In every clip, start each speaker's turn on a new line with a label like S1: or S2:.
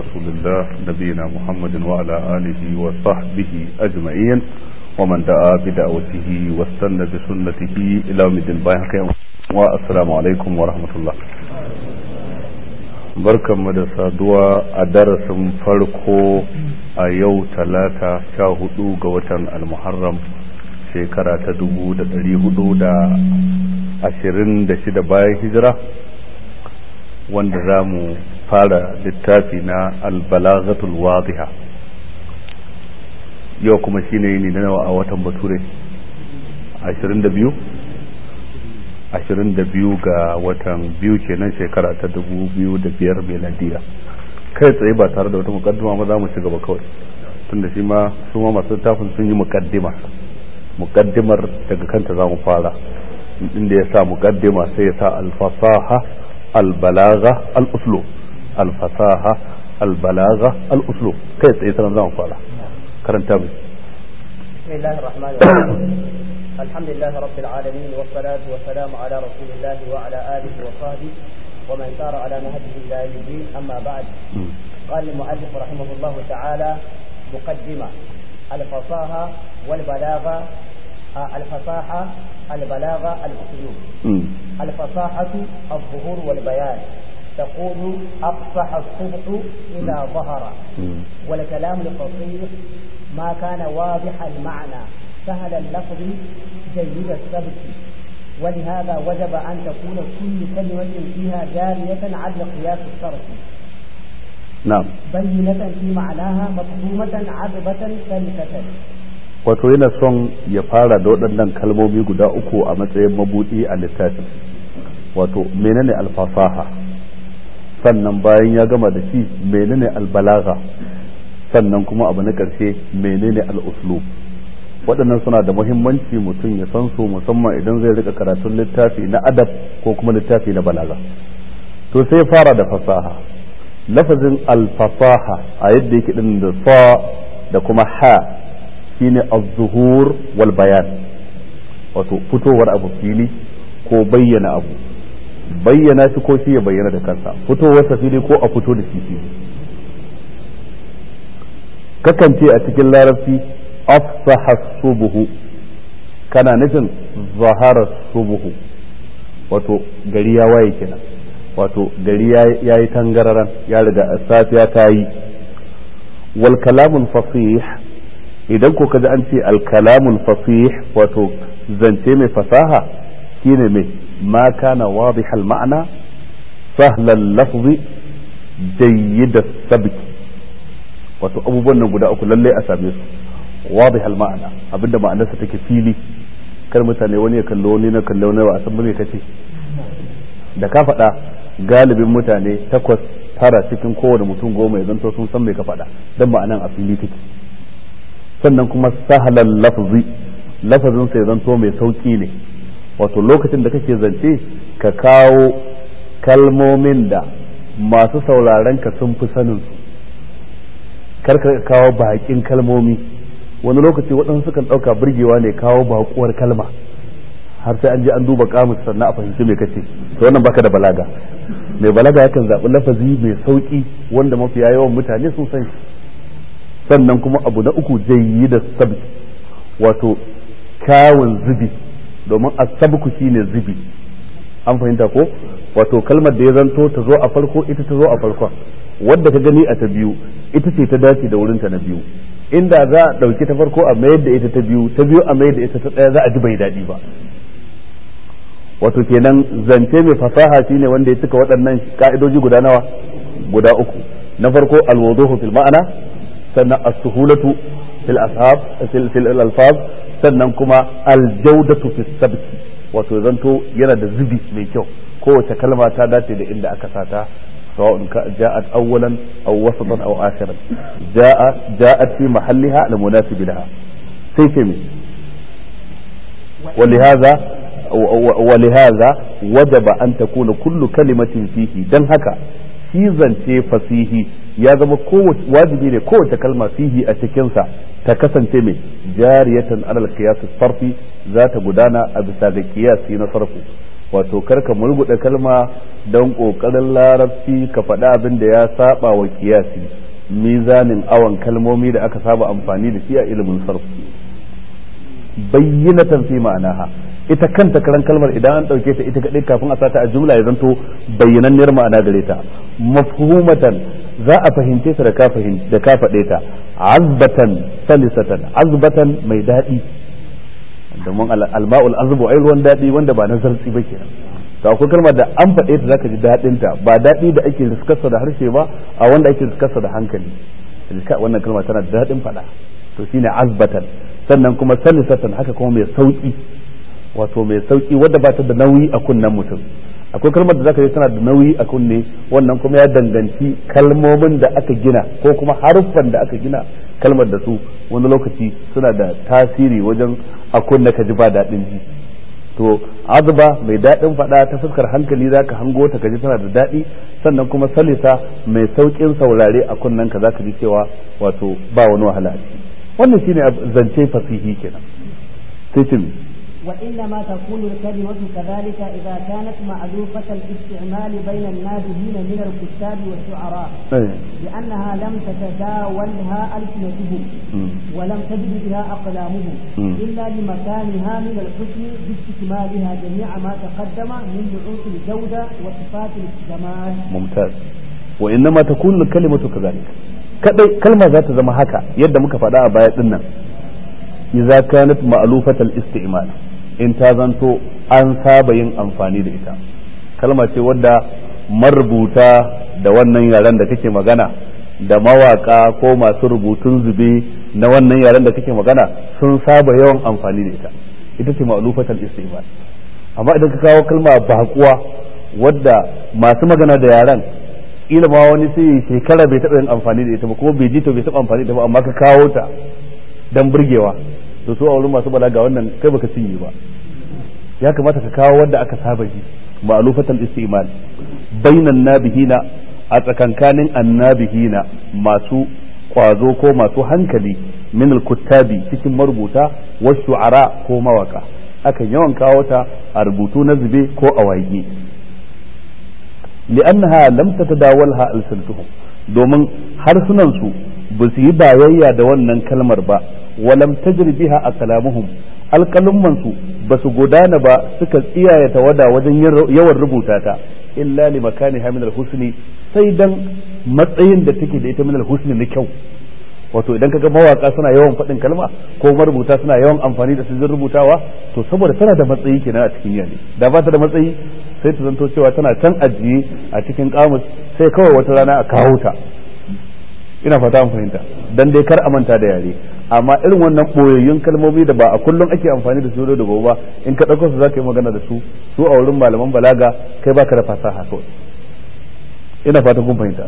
S1: رسول الله نبينا محمد وعلى آله وصحبه أجمعين ومن دعا بدعوته واستنى بسنته إلى يوم الدين والسلام عليكم ورحمة الله barkanmu da saduwa a darasin farko a yau talata sha hudu ga watan almuharram shekara ta dubu da dari hudu da ashirin da shida bayan hijira wanda za mu fara littafi na albalaghatul wadiha yau kuma shine yini na nawa a watan bature ashirin da biyu ashirin da biyu ga watan biyu kenan shekara ta dubu biyu da biyar meladiya kai tsaye ba tare da wata mukaddima ma za mu ci gaba kawai tunda shi ma su ma masu littafin sun yi mukaddima mukaddimar daga kanta za mu fara inda ya sa mukaddima sai ya sa alfasaha albalaga al-uslu alfasaha albalaga al-uslu kai tsaye sanan za mu fara karanta mai
S2: بسم الله الرحمن الرحيم الحمد لله رب العالمين والصلاة والسلام على رسول الله وعلى آله وصحبه ومن سار على نهجه إلى يوم الدين أما بعد قال المؤلف رحمه الله تعالى مقدمة الفصاحة والبلاغة الفصاحة البلاغة الأسلوب الفصاحة الظهور والبيان تقول أفصح الصبح إذا ظهر والكلام الفصيح ما كان واضح المعنى سهل اللفظ جيد السبك ولهذا وجب أن تكون كل كلمة فيها جارية على قياس الصرف
S1: نعم
S2: بينة في معناها مفهومة عذبة سلكة
S1: wato yana son ya fara da waɗannan kalmomi guda uku a matsayin mabuɗi a littafin wato menene alfasaha sannan bayan ya gama da shi menene albalaga sannan kuma abu na ƙarshe menene al'uslub waɗannan suna da muhimmanci mutum ya san su musamman idan zai rika karatun littafi na adab ko kuma littafi na balaga to sai fara da fasaha lafazin alfasaha a yadda yake din da sa da kuma ha shine az-zuhur wal bayan wato fitowar abu fili ko bayyana abu bayyana shi ko shi ya bayyana da kansa fitowar sa fili ko a fito da shi fili kakan ce a cikin larabci afsaha subuhu kana nufin zahara subuhu wato gari ya waye kenan wato gari ya yi tangararan ya riga safiya ta yi wal kalamul fasih idan ko kaji an ce al kalamul fasih wato zance mai fasaha shine mai ma kana wadih al ma'ana sahlan lafzi jayyid sabki wato abubuwan nan guda uku lalle a same su wadih al ma'ana abinda ma'anarsa take fili kar mutane wani ya kallo wani na kallo wani ba a san me kace da ka faɗa galibin mutane takwas tara cikin kowane mutum goma ya zanto sun san me ka faɗa dan ma'anan a fili take sannan kuma sahalan lafzi lafazin sai zanto mai sauki ne wato lokacin da kake zance ka kawo kalmomin da masu sauraron ka sun fi sanin su kar ka kawo bakin kalmomi wani lokaci waɗansu sukan ɗauka burgewa ne kawo bakuwar kalma har sai an je an duba kamus sannan a fahimci me kace to wannan baka da balaga mai balaga yakan zaɓi lafazi mai sauki wanda mafiya yawan mutane sun san shi sannan kuma abu na uku jayi da sabki wato kyawun zubi domin asabku shine zubi an fahimta ko wato kalmar da ya zanto ta zo a farko ita ta zo a farkon wadda ka gani a ta biyu ita ce ta dace da wurinta na biyu inda za a ɗauki ta farko a mayar da ita ta biyu ta biyu a mayar da ita ta ɗaya za a ji bai daɗi ba wato kenan zance mai fasaha shine wanda ya cika waɗannan ka'idoji guda nawa guda uku na farko alwuduhu fil ma'ana sannan as-suhulatu fil ashab fil alfaz sannan kuma aljawdatu fis sabki wato zanto yana da zubi mai kyau kowace kalma ta dace da inda aka sata سواء جاءت أولا أو وسطا أو آخرا جاء جاءت في محلها المناسب لها سيفمي ولهذا ولهذا وجب أن تكون كل كلمة فيه دن هكا في زنتي فسيه ya zama wajibi ne kowace kalma fihi a cikinsa ta kasance mai jariyatan alal qiyas sarfi za ta gudana a bisa ga qiyasi na sarfu wato karka murguɗa kalma don ƙoƙarin larabci ka faɗi abin da ya saba wa kiyasi mizanin awon kalmomi da aka saba amfani da shi a ilimin sarf bayyinatan fi ma'anaha ita kanta karan kalmar idan an ɗauke ta ita kaɗai kafin a sata a jumla ya zanto bayyananniyar ma'ana gare ta mafhumatan za a fahimce ta da ka da ka faɗe ta azbatan salisatan azbatan mai daɗi domin alma'ul azbu ai ruwan daɗi wanda ba na zartsi ba kenan to akwai kalmar da an faɗe ta zaka ji daɗin ta ba daɗi da ake riskarsa da harshe ba a wanda ake riskarsa da hankali wannan kalma tana da daɗin faɗa to shine azbatan sannan kuma salisatan haka kuma mai sauki wato mai sauki wadda ba ta da nauyi a kunnen mutum akwai kalmar da zaka ji tana da nauyi a kunne wannan kuma ya danganci kalmomin da aka gina ko kuma haruffan da aka gina kalmar da su wani lokaci suna da tasiri wajen a kunne ka ji ba daɗin ji to azba mai daɗin faɗa ta fuskar hankali zaka hango ta kaji tana da daɗi sannan kuma salisa mai sauƙin saurare a kunnen ka zaka ji cewa wato ba wani wahala a ciki wannan shine zance fasihi kenan sai ce
S2: وإنما تكون الكلمة كذلك إذا كانت معلوفة الاستعمال بين النابهين من الكتاب والشعراء لأنها لم تتداولها ألسنتهم ولم تجد بها أقلامهم إلا لمكانها من الحسن باستكمالها جميع ما تقدم من نعوت الجودة وصفات الجمال
S1: ممتاز وإنما تكون الكلمة كذلك kadai kalma za ta zama haka yadda muka faɗa a baya dinnan idza kanat ma'lufatal isti'mal in ta zanto an saba yin amfani da ita kalma ce wadda marubuta da wannan yaren da kake magana da mawaka ko masu rubutun zube na wannan yaren da kake magana sun saba yawan amfani da ita ita ce ma'lufatal isti'mal amma idan ka kawo kalma bakuwa wadda masu magana da yaren kila ma wani sai shekara bai taɓa yin amfani da ita ba kuma bai ji to bai taɓa amfani da ita ba amma ka kawo ta dan burgewa to su a wurin masu balaga wannan kai baka cinye ba ya kamata ka kawo wanda aka saba ji ma'lufatal istimal bainan nabihina a tsakankanin annabihina masu kwazo ko masu hankali min kuttabi cikin marubuta wa shu'ara ko mawaka akan yawan kawo ta a rubutu na zube ko a waƙe li'annaha lam tatadawalha alsantuhum domin harsunan su ba su yi bayayya da wannan kalmar ba walam tajri biha aqlamuhum alqalumman su ba su gudana ba suka tsiyaye tawada wajen yawan rubuta ta illa li makaniha min alhusni sai dan matsayin da take da ita min alhusni na kyau wato idan kaga mawaka suna yawan faɗin kalma ko marubuta suna yawan amfani da su rubutawa to saboda tana da matsayi kenan a cikin yare da ba ta da matsayi sai ta zanto cewa tana can ajiye a cikin kamus sai kawai wata rana a kawo ta ina fata an fahimta dan dai kar a manta da yare amma irin wannan boyayyun kalmomi da ba a kullum ake amfani da su da gobe ba in ka dauko su zaka yi magana da su su a wurin malaman balaga kai baka da fasaha kawai ina fata kun fahimta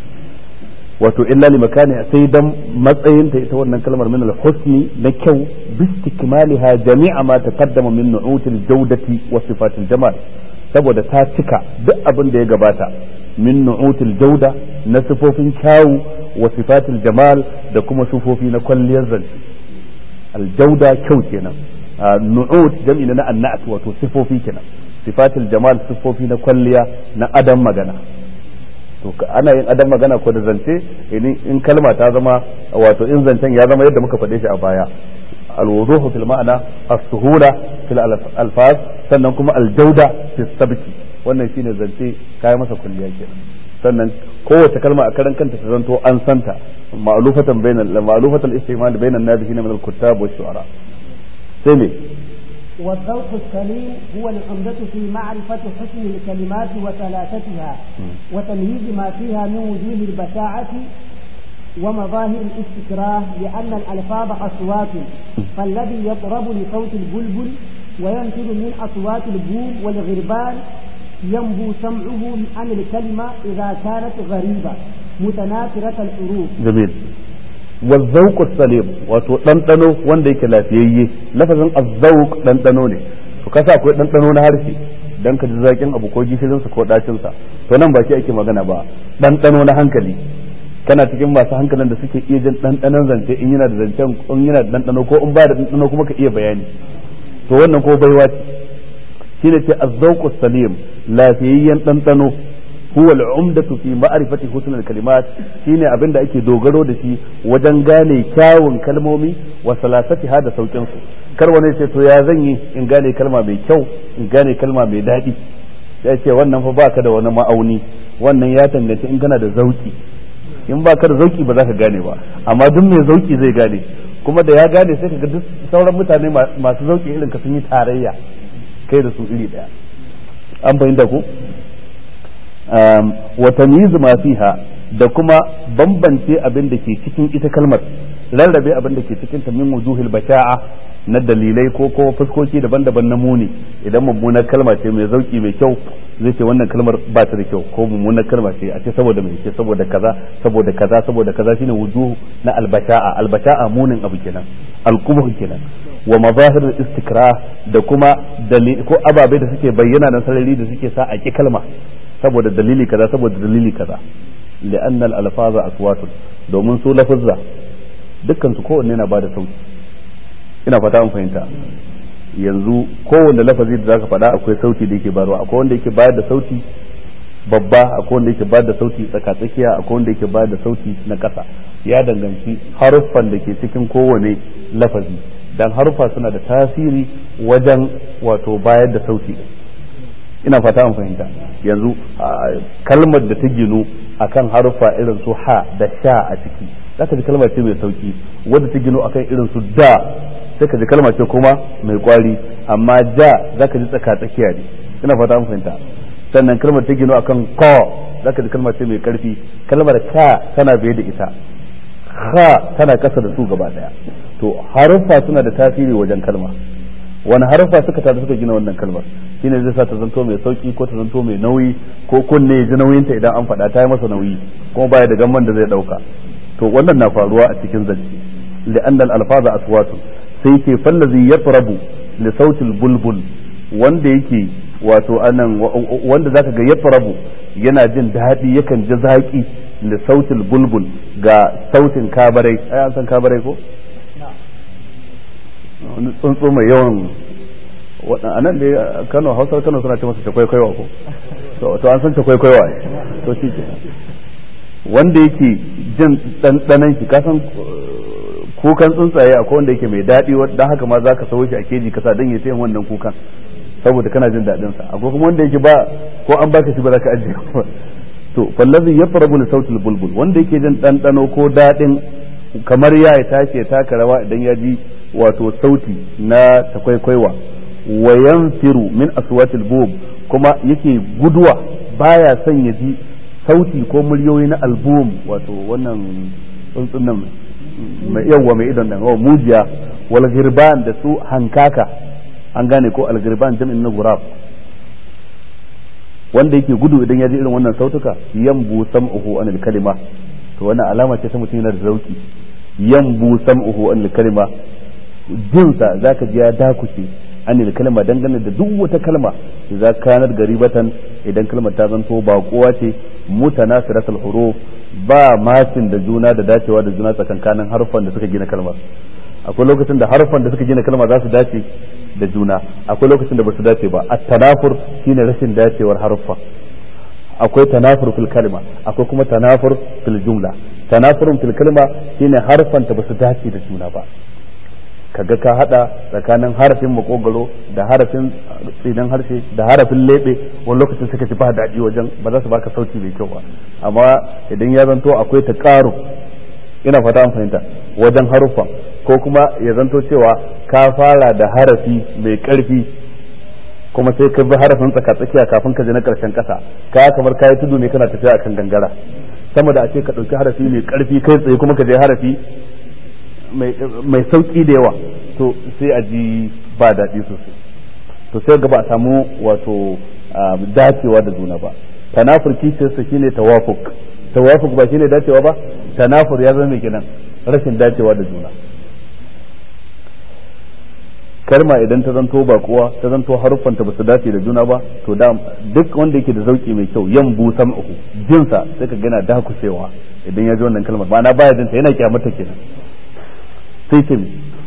S1: wato illa li makani sai dan matsayin ta ita wannan kalmar min al-husni na kyau bistikmaliha jami'a ma taqaddama min nu'util jawdati wa sifatil jamal saboda ta cika duk abin da ya gabata min nu'util jauda na sifofin kyawu wa sifatil jamal da kuma sifofi na kwalliyar zance aljauda kyau kenan nu'ut jam'i na annat wato sifofi kenan sifatil jamal sifofi na kwalliya na adam magana to ana yin adam magana ko da zance in kalma ta zama wato in zancen ya zama yadda muka faɗe shi a baya الوضوح في المعنى السهولة في الألفاظ sannan kuma aljauda fi sabki wannan shine zance kai masa kulliya kenan sannan kowace kalma a karan kanta ta zanto an santa ma'lufatan bainal ma'lufatan istimal bainan nabihin min al-kuttab wa shu'ara sai me
S2: والذوق السليم هو العمدة في معرفة حسن الكلمات وثلاثتها وتمييز ما فيها من وجوه البشاعة ومظاهر الاستكراه لأن الألفاظ أصوات فالذي يطرب لصوت البلبل وينفذ من أصوات البوم والغربان ينبو سمعه عن الكلمة إذا كانت غريبة متناثرة الحروف
S1: جميل والذوق السليم wato ɗanɗano wanda yake lafiyayye lafazin azzauq ɗanɗano ne to kasa akwai ɗanɗano na harshe dan ka ji zakin abu ko gishirinsa ko ɗacinsa to nan ba shi ake magana ba ɗanɗano na hankali kana cikin masu hankalin da suke iya jin ɗanɗanon zance in yana da zancen in yana da ɗanɗano ko in ba da ɗanɗano kuma ka iya bayani to wannan ko baiwa ce shine ce az-zawqu salim lafiyayyen dandano huwa al-umdatu fi ma'rifati husn al-kalimat shine abinda ake dogaro da shi wajen gane kyawun kalmomi wa salasatiha da saukin su kar wani ce to ya zan yi in gane kalma mai kyau in gane kalma mai daɗi sai ce wannan fa baka da wani ma'auni wannan ya tanganci in kana da zauki in baka da zauki ba za ka gane ba amma duk mai zauki zai gane kuma da ya gane sai kaga duk sauran mutane masu zauki irin ka sun yi tarayya kai da su iri daya an fahimta ko wa tamyiz ma fiha da kuma bambance abin da ke cikin ita kalmar rarrabe abin da ke cikin ta min wujuhil basha'a na dalilai ko ko fuskoki daban-daban na muni idan mummunar kalma ce mai zauki mai kyau zai ce wannan kalmar ba ta da kyau ko mummunar kalma ce a ce saboda mai ce saboda kaza saboda kaza saboda kaza shine wujuh na albasha'a albasha'a munin abu kenan alqubuh kenan wa mazahir istikra da kuma ko ababai da suke bayyana na sarari da suke sa a ki kalma saboda dalili kaza saboda dalili kaza li'anna al-alfaza aswatun domin su lafazza dukkan su kowanne na bada sauti ina fata an fahimta yanzu kowanne lafazi da zaka faɗa akwai sauti da yake bayarwa akwai wanda yake bayar da sauti babba akwai wanda yake bayar da sauti tsakatsakiya akwai wanda yake bayar da sauti na ƙasa ya danganci haruffan da ke cikin kowane lafazi dan haruffa suna da tasiri wajen wato bayar da sauti ina fata an fahimta yanzu kalmar da ta ginu akan haruffa irin su ha da sha a ciki zaka ji kalmar ce mai sauki wadda ta ginu akan irin su da sai ka ji kalma ce kuma mai kwari amma ja zaka ji tsaka tsakiya ne ina fata an fahimta sannan kalmar ta gino akan ko zaka ji kalma ce mai karfi kalmar ka tana biye da ita ha tana kasa da su gaba daya to haruffa suna da tasiri wajen kalma wani haruffa suka tada suka gina wannan kalmar shine zai sa ta zanto mai sauki ko ta zanto mai nauyi ko kunne ya ji nauyinta idan an faɗa ta yi masa nauyi kuma baya da gamman da zai ɗauka to wannan na faruwa a cikin zance li'annal alfaza aswatu sai ke fallazi yatrabu li sautil bulbul wanda yake wato anan wanda zaka ga yatrabu yana jin daɗi yakan ji zaki li sautil bulbul ga sautin kabarai ai an san kabarai ko wani tsuntsu mai yawan a nan da Kano Hausar Kano suna ce masa takwaikwaiwa ko to an san takwaikwaiwa to shi ke wanda yake jin ɗanɗanan shi kasan kukan tsuntsaye akwai wanda yake mai daɗi don haka ma za ka sauo shi a keji kasa don ya yin wannan kukan saboda kana jin daɗin sa akwai kuma wanda yake ba ko an baka shi ba za ka ajiye ba to fallazi yafrabu li sautil bulbul wanda yake jin ɗanɗano ko daɗin kamar ya ya tashi ya taka rawa idan ya ji wato sauti na takwaikwaiwa wa yanfiru min aswatil bub kuma yake guduwa baya son ya ji sauti ko muryoyi na album wato wannan tsuntsun nan mai yawa mai idon nan mujiya wal girban da su hankaka an gane ko al girban jami'in na gurab wanda yake gudu idan ya ji irin wannan sautuka yambu sam'uhu anil kalima to wannan alama ce ta mutum yana da zauki yambu sam'uhu anil kalima jinsa zaka ji ya dakuce anil kalma dangane da duk wata kalma idza kanar garibatan idan kalmar ta zanto baƙuwa ce mutanasiratul huruf ba matin da juna da dacewa da juna tsakankanin harfan da suka gina kalmar akwai lokacin da harfan da suka gina kalmar za su dace da juna akwai lokacin da ba su dace ba at-tanafur shine rashin dacewar harfa akwai tanafur fil kalma akwai kuma tanafur fil jumla tanafurun fil kalma shine harfan ta ba su dace da juna ba kaga ka hada tsakanin harafin makogaro da harafin tsidan harshe da harafin lebe wani lokacin suka ci ba daɗi wajen ba za su baka sauti mai kyau ba amma idan ya zanto akwai ta ƙaru ina fata an fahimta wajen haruffan ko kuma ya zanto cewa ka fara da harafi mai ƙarfi kuma sai ka bi harafin tsaka tsakiya kafin ka je na ƙarshen ƙasa ka kamar kayi tudu ne kana tafiya akan gangara sama da a ce ka ɗauki harafi mai ƙarfi kai tsaye kuma ka je harafi mai sauki da yawa to sai a ji ba daɗi sosai to sai ga ba a samu wato dacewa da juna ba tanafur kishiyarsa shine tawafuk tawafuk ba shine dacewa ba tanafur ya zama kenan rashin dacewa da juna kalma idan ta zanto ba kuwa ta zanto haruffanta ba su dace da juna ba to da duk wanda yake da zauki mai kyau yan bu sam'uhu jinsa sai ka gana dakusewa idan ya ji wannan kalmar ma'ana baya jinta yana kyamata kenan sai ce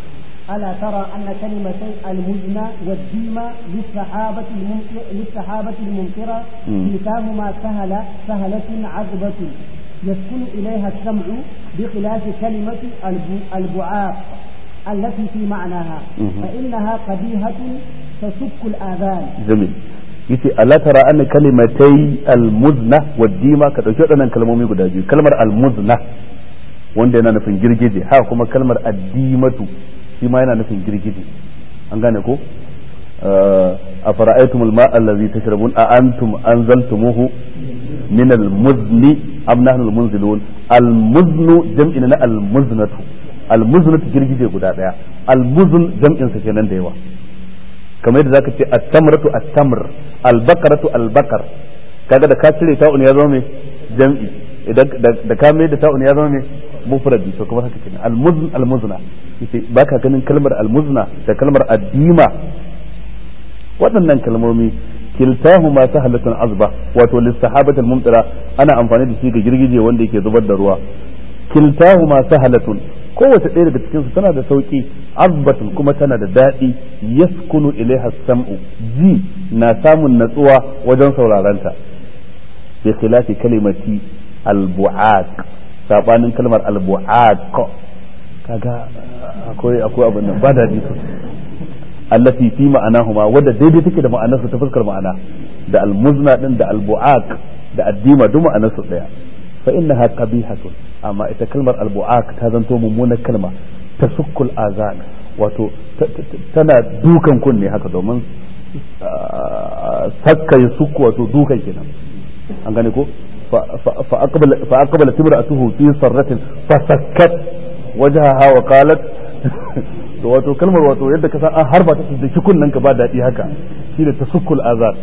S2: ألا ترى أن كلمتي المزنى والديمة للسحابة الممطرة للسحابة الممطرة كلتاهما سهل سهلة عذبة يسكن إليها السمع بخلاف كلمة البعاق التي في معناها فإنها قبيحة تسك الآذان
S1: جميل yace ala tara anna kalimatai almuzna wa dima ka dauki waɗannan kalmomi guda biyu kalmar almuzna wanda yana nufin girgije haka kuma kalmar addimatu shi ma yana nufin girgije an gane ko a fara'aitumul ma'a allazi tashrabun a antum anzaltumuhu min almuzni am nahnu almunzilun almuznu jam'in na almuznatu almuznatu girgije guda daya almuzn jam'in sa kenan da yawa kamar yadda zaka ce at-tamratu at-tamr al-baqaratu al-baqar kaga da ka cire ta'un ya zama mai jam'i idan da ka mai da ta'un ya zama mai mufradi to kuma haka kenan al-muzn al-muzna yace baka ganin kalmar al-muzna da kalmar addima waɗannan kalmomi kiltahuma sahalatun azba wato lis-sahabati al-mumtira ana amfani da shi ga girgije wanda yake zubar da ruwa kiltahuma sahalatun kowace ɗaya daga cikinsu tana da sauƙi azbatun kuma tana da daɗi yaskunu ilaiha sam'u ji na samun natsuwa wajen saurarenta bi khilafi kalimati albu'aq sabanin kalmar albu'aq kaga akwai akwai abin nan ba daɗi allati fi ma'anahuma wadda daidai take da ma'anarsu ta fuskar ma'ana da almuzna din da albu'aq da addima duk ma'anarsu ɗaya fa innaha qabihatun amma ita kalmar albu'ak ta zanto mummunar kalma ta sukkul azan wato tana dukan kunne haka domin sakka ya sukku wato dukan kenan an gane ko fa aqbala timra'atuhu fi sarratin fa sakkat wajhaha wa qalat to wato kalmar wato yadda ka san an harba ta da kunnen ka ba daɗi haka shine tasukkul azan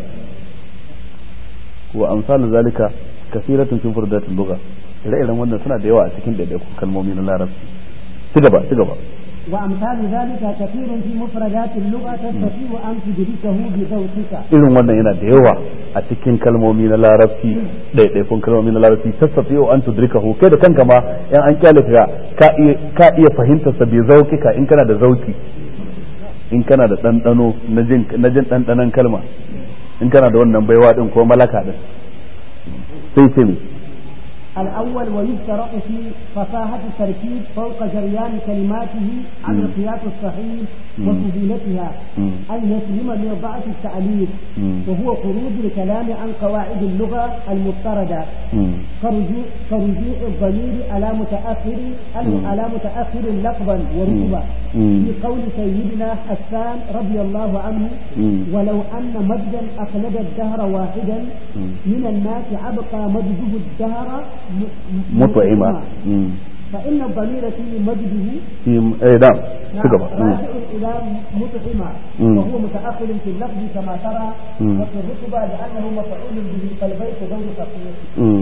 S1: wa amsal zalika kasiratun fi furdatil lugha ire-iren wannan suna da yawa a cikin ɗaiɗaikun kalmomi na larabci ci gaba ci gaba
S2: وأمثال ذلك كثير في مفردات اللغة تستطيع أن تدركه بذوقك
S1: irin wannan yana da yawa a cikin kalmomi na larabci ɗaiɗaikun kalmomi na larabci tastati'u an tudrikahu kai da kanka ma in an kyale ka ka iya ka iya fahimtar sa bi zauqika in kana da zauki in kana da ɗanɗano na jin na jin ɗanɗanon kalma in kana da wannan baiwa din ko malaka din sai ce mi
S2: الأول ويشترط في فصاحة التركيب فوق جريان كلماته عن القياس الصحيح وسهولتها أن يسلم من ضعف التأليف وهو خروج الكلام عن قواعد اللغة المضطردة كرجوع كرجوع الضمير على متأخر على متأخر لفظا ورتبة في قول سيدنا حسان رضي الله عنه ولو أن مجدا أخلد الدهر واحدا من الناس أبقى مجده الدهر
S1: مطعمة
S2: فإن الضمير في مجده
S1: في ايه نعم تقبل
S2: راجع إلى مطعمة وهو متأخر في اللفظ كما ترى وفي الرتبة لأنه مفعول به فالبيت غير فقير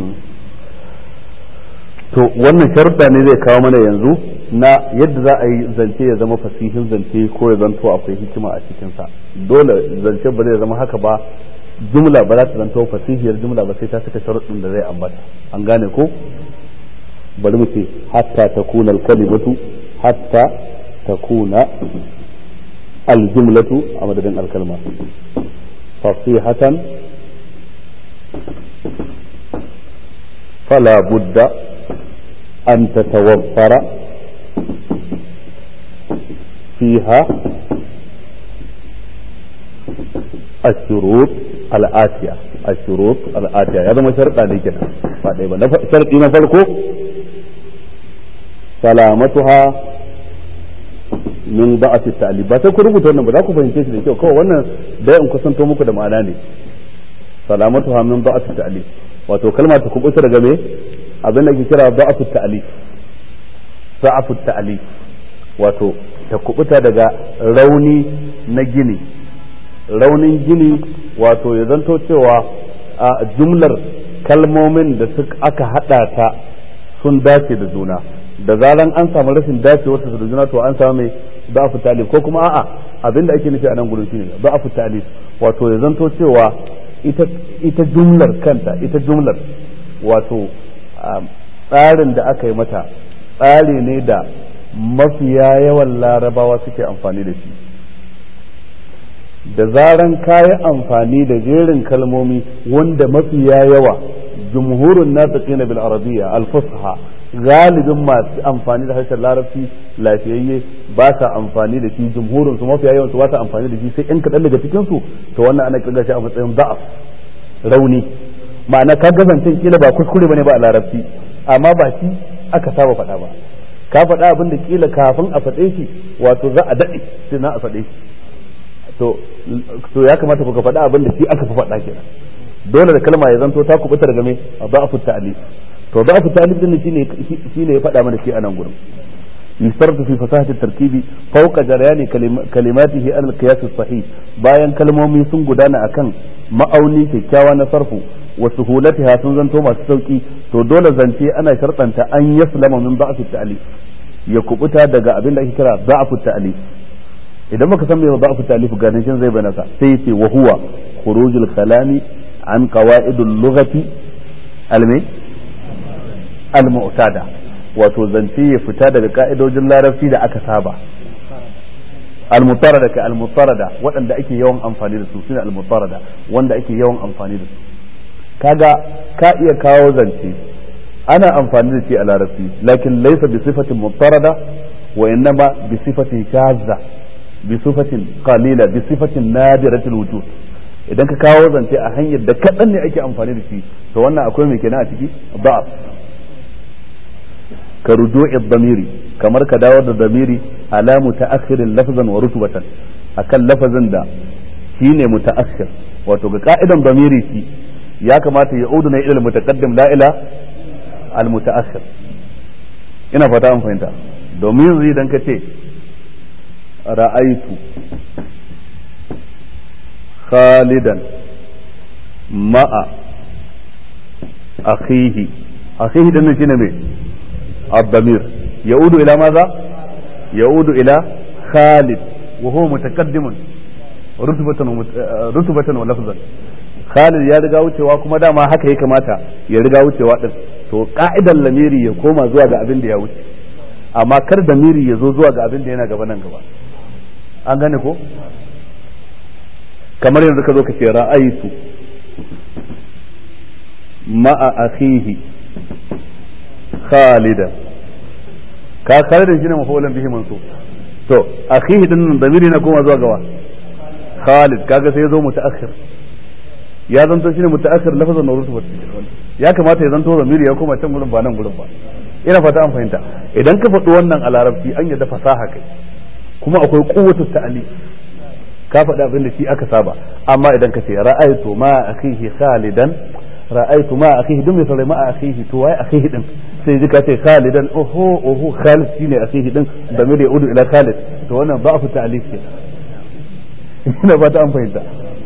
S1: to wannan sharuɗa ne zai kawo mana yanzu na yadda za a yi zance ya zama fasihin zance ko ya zanto akwai hikima a cikinsa dole zance ba zai zama haka ba jumla ba za ta zanto fasihiyar jumla ba sai ta saka sharuɗin da zai ambata an gane ko bari mu ce hatta takuna al-kalimatu hatta takuna al-jumlatu a madadin al-kalma fasihatan فلا بد أن تتوفر فيها الشروط الآتية الشروط الآتية هذا ما شرط عليك كده شرط نفرقه سلامتها min ba'ati ta'lib ba sai ku rubuta wannan ba za ku fahimce shi da kyau kawai wannan da in kusanto muku da ma'ana ne salamatu ha min ba'ati ta'lib wato kalma ta kubuta daga me abin da ke kira ba'atu ta'lib ba'atu ta'lib wato ta kubuta daga rauni na gini raunin gini wato ya zanto cewa a jumlar kalmomin da suka aka hada ta sun dace da juna da zaran an samu rashin dacewa da juna to an samu mai da'afu talib ko kuma a'a abin da ake nufi a nan gurin shine da'afu talib wato ya zanto cewa ita ita jumlar kanta ita jumlar wato tsarin da aka yi mata tsari ne da mafiya yawan larabawa suke amfani da shi da zaran kayi amfani da jerin kalmomi wanda mafiya yawa jumhurun natiqina bil arabiyya al fusha galibin masu amfani da harshen larabci lafiyayye ba sa amfani da shi jumhurin su mafiya yawan su ba sa amfani da shi sai in kaɗan daga cikin su to wannan ana kirga shi a matsayin da'af rauni ma'ana ka gazancin kila ba kuskure bane ba a larabci amma ba shi aka saba faɗa ba ka faɗa abin da kila kafin a faɗe shi wato za a daɗe sai na a faɗe shi to to ya kamata ku ka faɗa abin da shi aka fi faɗa kenan dole da kalma ya zanto ta kubuta daga me da'afu ta'lif to da'afu ta'lif din shine shine ya faɗa mana shi a nan gurin يشترط في فصاحة التركيب فوق جريان كلماته على القياس الصحيح bayan kalmomi sun gudana akan ma'auni kyakkyawa na sarfu wa suhulatiha sun zanto masu sauki to dole zance ana shartanta an yaslama min da'af at-ta'lif ya kubuta daga abin da ake kira da'af at-ta'lif idan baka san me da'af at-ta'lif ganin shin zai bayyana sai yace wa huwa khurujul kalami an qawaidul lughati almi al-mu'tada wato zance ya fita daga ka'idojin larabci da aka saba al-mutarada ka al-mutarada waɗanda ake yawan amfani da su sune al-mutarada wanda ake yawan amfani da su kaga ka iya kawo zance ana amfani da shi a larabci lakin laysa bi sifatin mutarada wa innama bi sifatin shazza bi sifatin qalila bi sifatin nadiratul wujud idan ka kawo zance a hanyar da kaɗan ne ake amfani da shi to wannan akwai mai kenan a ciki da'af ka ruju'i damiri kamar ka dawo da damiri ala mutaakhirin lafzan wa rutubatan akan lafazin da shine mutaakhir wato ga ka'idan damiri shi ya kamata ya udu na ilal mutaqaddim la ila al mutaakhir ina fata an fahimta domin yanzu idan ka ce ra'aitu khalidan ma'a akhihi akhihi dan shine me الضمير يعود إلى ماذا؟ يعود إلى خالد وهو متقدم رتبة رتبة ولفظا Khalid ya riga wucewa kuma dama haka ya kamata ya riga wucewa din to ka'idar lamiri ya koma zuwa ga abin da ya wuce amma kar da miri ya zo zuwa ga abin da yana gaba nan gaba an gane ko kamar yanzu ka zo ka ce ra'aitu ma'a akhihi khalidan ka khalidan shine mafulan bihi mansub to akhihi din nan damiri na koma zuwa gawa khalid kaga sai ya zo mutaakhir ya zanto shine mutaakhir lafazan na rutubat ya kamata ya zanto damiri ya koma can gurin ba nan gurin ba ina fata an fahimta idan ka faɗi wannan a larabci an yadda fasaha kai kuma akwai quwwatu ta'ali ka faɗi abin da shi aka saba amma idan ka ce ra'aytu ma akhihi khalidan ra'aytu ma akhihi dun mai sarai ma akhihi to wai akhihi din sai ji ka ce khalidan oho oho khalid shine akhihi din da mai da udu ila khalid to wannan ba'fu ta'lif ke ina ba ta an fahimta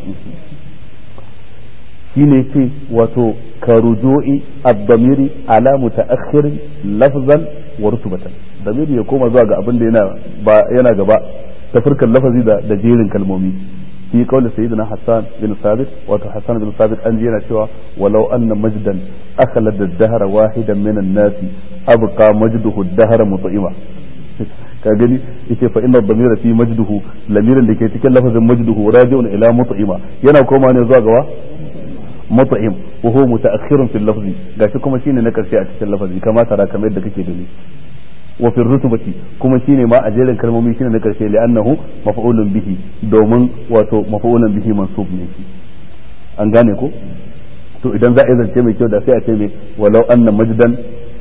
S1: shine ce wato ka ruju'i ad-damiri ala muta'akhir lafzan wa rutubatan damiri ya koma zuwa ga abin da yana ba yana gaba ta furkan lafazi da da jerin kalmomi في قول سيدنا حسان بن ثابت وحسان بن ثابت أنجينا شوى ولو أن مجدا أخلد الدهر واحدا من الناس أبقى مجده الدهر مطئما ka gani yace fa inna dhamira fi majduhu lamirin da ke cikin lafazin majduhu raji'un ila mut'ima yana koma ne zuwa gawa mut'im wa huwa muta'akhirun fil lafzi gashi kuma shine na karshe a cikin lafazi kama tara kamar yadda kake gani wa fi rutubati kuma shine ma a jerin kalmomi shine na karshe li'annahu maf'ulun bihi domin wato maf'ulun bihi mansub ne shi an gane ko to idan za a yi zance mai kyau da sai a ce mai walau anna majdan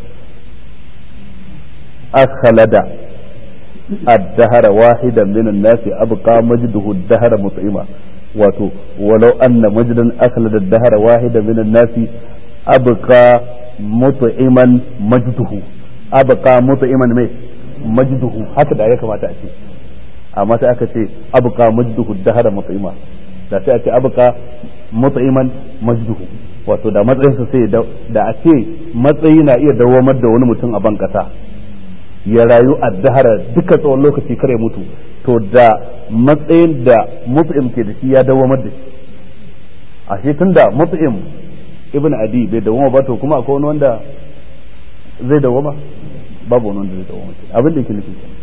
S1: akhlada الدهر واحدا من الناس أبقى مجده الدهر مطعما wato walau anna majdan akhlada ad-dahra wahida min an-nas abqa mut'iman majduhu abqa mut'iman mai majduhu haka da ya kamata a ce amma sai aka ce abqa majduhu ad-dahra mut'ima da sai a ce abqa mut'iman majduhu wato da matsayinsa sai da a ce matsayi na iya dawamar da wani mutum a ban kasa ya rayu a dahara duka tsawon lokaci kare mutu to da matsayin da mut'im ke da shi ya dawamar da shi a shi tun da mut'im ibn adi bai dawama ba to kuma akwai wani wanda zai dawama babu wani wanda zai dawoma kenan abin da yake nufi kenan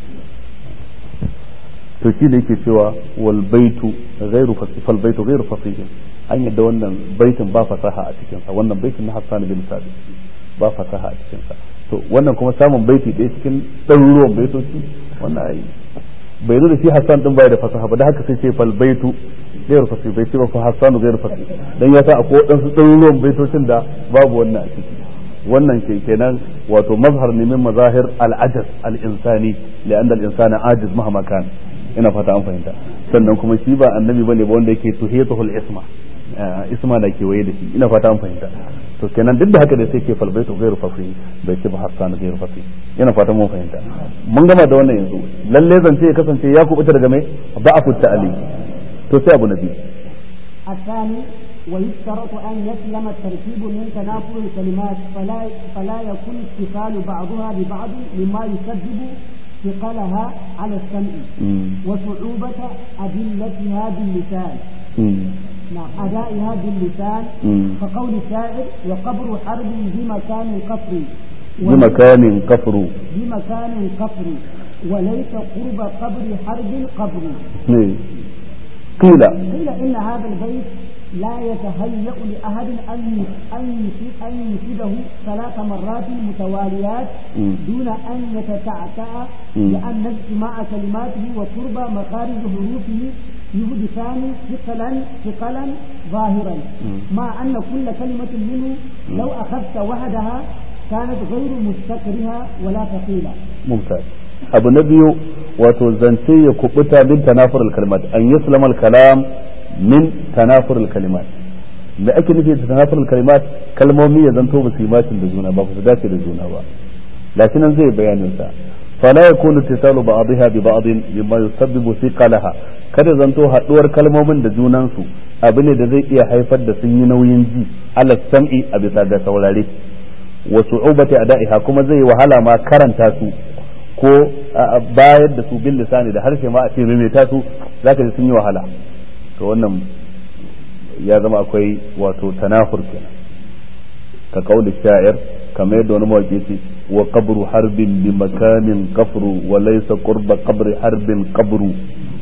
S1: to shi da yake cewa wal baitu ghairu fasih fal baitu ghairu fasih an yadda wannan baitin ba fasaha a cikin sa wannan baitin na Hassan bin Sabit ba fasaha a cikin sa to wannan kuma samun baiti ɗaya cikin ɗaruruwan baitoci wannan ai bai zo da shi Hassan din bai da fasaha ba da haka sai ce fal baitu ghairu fasih bai ce ba fa Hassan ghairu fasih dan ya sa akwai wadansu ɗaruruwan baitocin da babu wannan a ciki wannan ke kenan wato mazhar ne min mazahir al-ajaz al-insani li'anna al-insana ajiz mahama kan ina fata an fahimta sannan kuma shi ba annabi bane ba wanda yake tuhiyatuhul isma isma da ke waye da shi ina fata an fahimta to kenan duk da haka da sai ke falbaitu ghairu fasih bai ce ba hassan ghairu fasih ina fata mun fahimta mun gama da wannan yanzu lalle zance ya kasance ya kubuta daga mai ba'afu ta'ali to sai abu nabi
S3: الثاني ويشترط أن يسلم التركيب من تنافر الكلمات فلا فلا يكون اتصال بعضها ببعض مما يسبب ثقلها على السمع وصعوبة أدلتها باللسان نعم أدائها باللسان كقول الشاعر وقبر حرب بمكان قصر
S1: بمكان قفر
S3: بمكان قصر وليس قرب قبر حرب قبر
S1: قيل
S3: قيل إن هذا البيت لا يتهيأ لأحد أن أن أن يفيده ثلاث مرات متواليات دون أن يتتعتع لأن اجتماع كلماته وقرب مخارج حروفه يحدثان ثقلا ثقلا ظاهرا مع أن كل كلمة منه لو أخذت وحدها كانت غير مستكرهة ولا ثقيلة.
S1: ممتاز. أبو نبي وتوزنتي يكبتا من تنافر الكلمات أن يسلم الكلام min tanafurul kalimat da ake nufi da tanafurul kalimat kalmomi ya zanto ba su yi macin da juna ba su dace da juna ba lakin nan zai bayanin sa fala yakunu tisalu ba'dha bi ba'd mimma yusabbibu thiqalaha kada zanto haduwar kalmomin da junan su abu ne da zai iya haifar da sun yi nauyin ji ala sam'i a bisa ga saurare wa su'ubati ada'iha kuma zai wahala ma karanta su ko bayar da su bil lisani da harshe ma a ce maimaita su zaka ji sun yi wahala to wannan ya zama akwai wato tanafur kenan ka kauli sha'ir kamar yadda wani mawaƙi ce wa qabru harbin bi makanin qafru wa laysa qurba qabri harbin qabru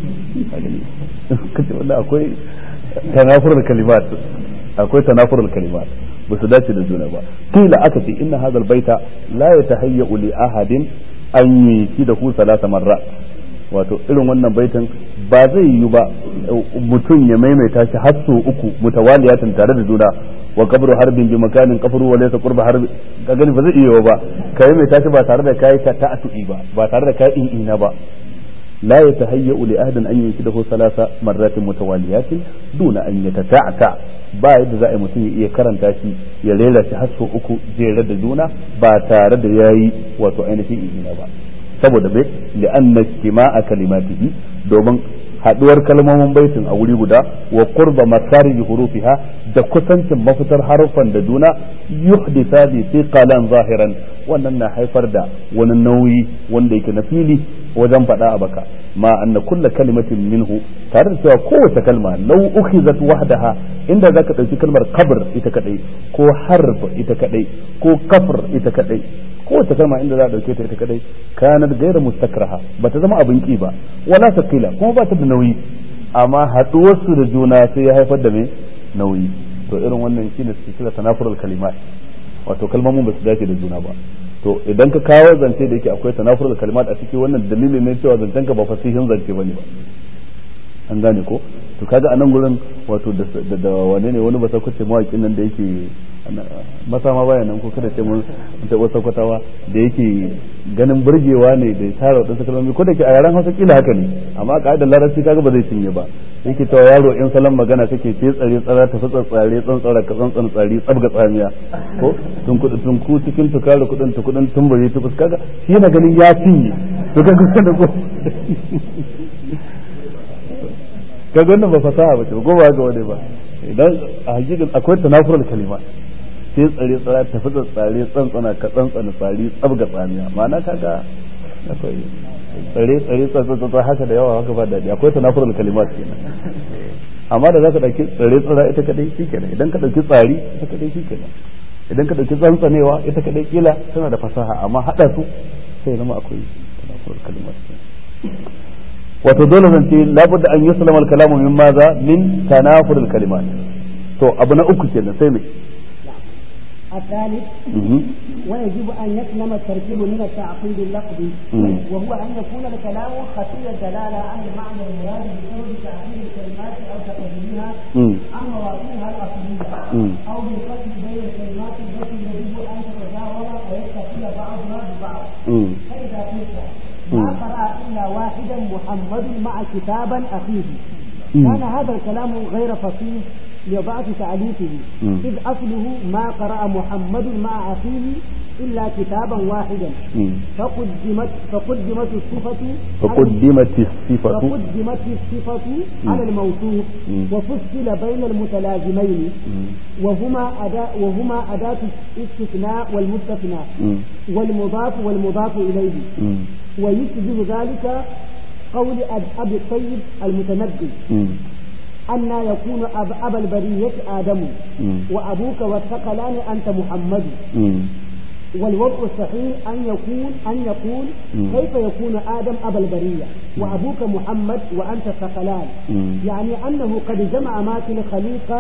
S1: kace wannan akwai tanafurul kalimat akwai tanafurul kalimat ba su dace da juna ba kila aka ce inna hadha baita la yatahayya li ahadin an yi da ku salasa marra wato irin wannan baitin ba zai yi ba mutum ya maimaita shi har sau uku mutawaliyatan tare da juna wa kabru harbin bi makanin kafru wa laysa qurba harbi ka gani ba zai iya ba kai maimaita shi ba tare da kai ta ta'atu'i ba ba tare da kai ina ba لا يتهيأ لأحد أن ينشده ثلاث مرات متواليات دون أن يتتعتع ba yadda za a yi mutum ya iya karanta shi ya rera shi har sau uku jere da juna ba tare da ya yi wato ainihin izina ba saboda bai li'anna istima'a kalimatihi domin haduwar kalmomin baitin a wuri guda wa qurba masarij hurufiha da kusancin mafitar harufan da juna yuhdisa bi thiqalan zahiran wannan na haifar da wani nauyi wanda yake na fili wajen faɗa a baka ma anna kulla kalimatin minhu tare da cewa kowace kalma law ukhizat wahdaha inda zaka dauki kalmar qabr ita kadai ko harf ita kadai ko kafr ita kadai kowace kalma inda za a dauke ta ita kadai kanat ghayra mustakraha bata zama abin ki ba wala sakila kuma ba ta da nauyi amma haduwar su da juna sai ya haifar da me nauyi to irin wannan shine suke kira tanafurul kalimat wato kalmomin ba su dace da juna ba to idan ka kawo zance da yake akwai tanafurul kalimat a cikin wannan dalilin ne cewa zancen ka ba fasihin zance bane ba an gane ko to kaga anan gurin wato da da wane ne wani basa kuce mawakin nan da yake masa ma baya nan ko kada ce mun ta wasa kwatawa da yake ganin burgewa ne da tara wadansu kalmomi ko da ke a yaran Hausa kila haka ne amma ka'idar larabci kaga ba zai cinye ba yake cewa yaro in salon magana kake ce tsare tsara ta fatsa tsare tsantsara ka tsantsan tsari tsabga tsamiya ko tun kudu tun ku cikin tukare kudin tu kudin tumbure tukus kaga shi yana ganin ya cinye to kaga kada ko kaga wannan ba fasaha ba ce ko ba ga wani ba idan a hakikin akwai tanafurul kalima sai tsare tsara ta fatsa tsare tsantsana ka tsantsana tsari tsabga tsamiya ma'ana kaga akwai tsare tsare tsantsana haka da yawa haka ba daɗi akwai tanafurul kalimat kenan amma da zaka dauki tsare tsara ita kadai shikenan idan ka dauki tsari ita kadai shikenan idan ka dauki tsantsanewa ita kadai kila tana da fasaha amma hada su sai zama akwai tanafurul kalimat wato dole zan ce labudda an yuslama al-kalamu min maza min tanafurul kalimat to abu na uku kenan sai me
S3: الثالث ويجب أن يسلم التركيب من التعقيد اللفظي وهو أن يكون الكلام خفي الدلالة عن المعنى المراد بسبب تعقيد الكلمات أو تقديمها عن مواضيعها الأصلية أو بالفصل بين الكلمات التي يجب أن تتجاوز ويتصل بعضها ببعض فإذا قلت ما قرأ إلا واحدا محمد مع كتابا أخيه كان هذا الكلام غير فصيح لضعف تعليفه إذ أصله ما قرأ محمد مع أخيه إلا كتابا واحدا فقدمت فقدمت الصفة
S1: فقدمت الصفة
S3: فقدمت الصفة على الموصوف وفصل بين المتلازمين وهما أداة وهما أداة الاستثناء والمستثنى والمضاف والمضاف إليه ويشبه ذلك قول أبي الطيب المتنبي أن يكون أب أبا البرية آدم وأبوك والثقلان أنت محمد والوضع الصحيح أن يكون أن يقول كيف يكون آدم أبا البرية وأبوك محمد وأنت الثقلان يعني أنه قد جمع ما في الخليقة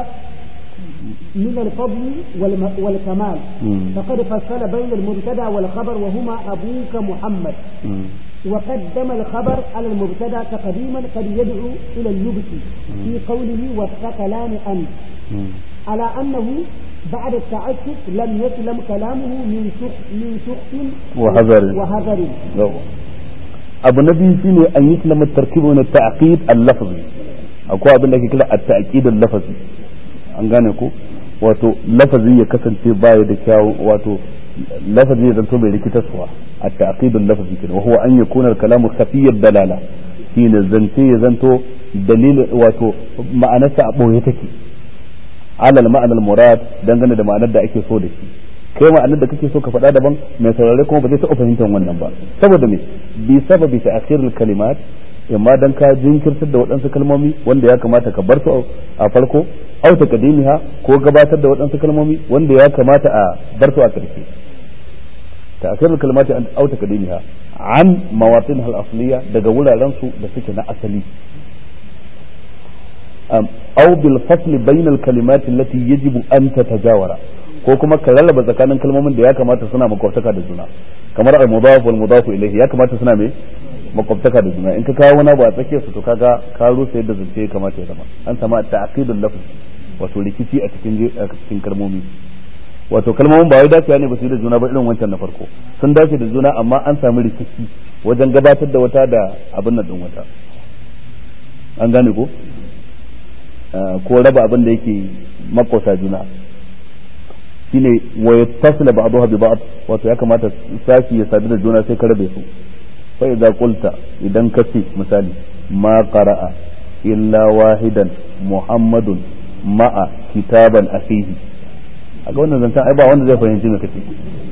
S3: من الفضل والكمال فقد فصل بين المبتدا والخبر وهما أبوك محمد وقدم الخبر على المبتدا تقديما قد يدعو الى اللبس في قوله والثقلان انت على انه بعد التعسف لم يسلم كلامه من سخط من سخط
S1: وهذر
S3: وهذر
S1: abu na biyu shine an yi kalmar tarkibu na ta'qid al-lafzi akwai abin da ake kira at-ta'qid al-lafzi an gane ko wato lafazi ya kasance baya da kyawu wato lafazi ya zanto mai rikitarwa التعقيد اللفظي كده وهو أن يكون الكلام خفي الدلالة حين زنتي يزنتو دليل واتو معنى سأبو يتكي على المعنى المراد دنگane da ma'anar da ake so da shi kai ma'anar da kake so ka faɗa daban mai saurare kuma ba zai taɓa fahimtar wannan ba saboda me bi sababi ta'khir al-kalimat imma dan ka jinkirtar da waɗansu kalmomi wanda ya kamata ka bar su a farko au taqdimiha ko gabatar da waɗansu kalmomi wanda ya kamata a bar su a ƙarshe تأثير الكلمات أو تقديمها عن مواطنها الأصلية دقولا رنسو بسكنا أصلي أو بالفصل بين الكلمات التي يجب أن تتجاور ko kuma ka rarraba tsakanin kalmomin da ya kamata suna makwabtaka da juna kamar al mudaf wal mudaf ilayhi ya kamata suna me makwabtaka da juna in ka kawo wani abu a tsakiyar su to kaga ka rusa yadda zance ya kamata ya zama an sama ta'qidul lafz wato rikici a cikin a cikin kalmomi wato kalmomin ba wai dacewa ne ba su yi da juna ba irin wancan na farko sun dace da juna amma an sami rikici wajen gabatar da wata da abin nan din wata an gane ko ko raba abin da yake makota juna shine wa yattasila ba'daha bi ba'd wato ya kamata sashi ya sadu da juna sai ka rabe su fa idza qulta idan ka ce misali ma qara'a illa wahidan muhammadun ma'a kitaban akhihi a ga wannan zancen ai ba wanda zai fahimci me kace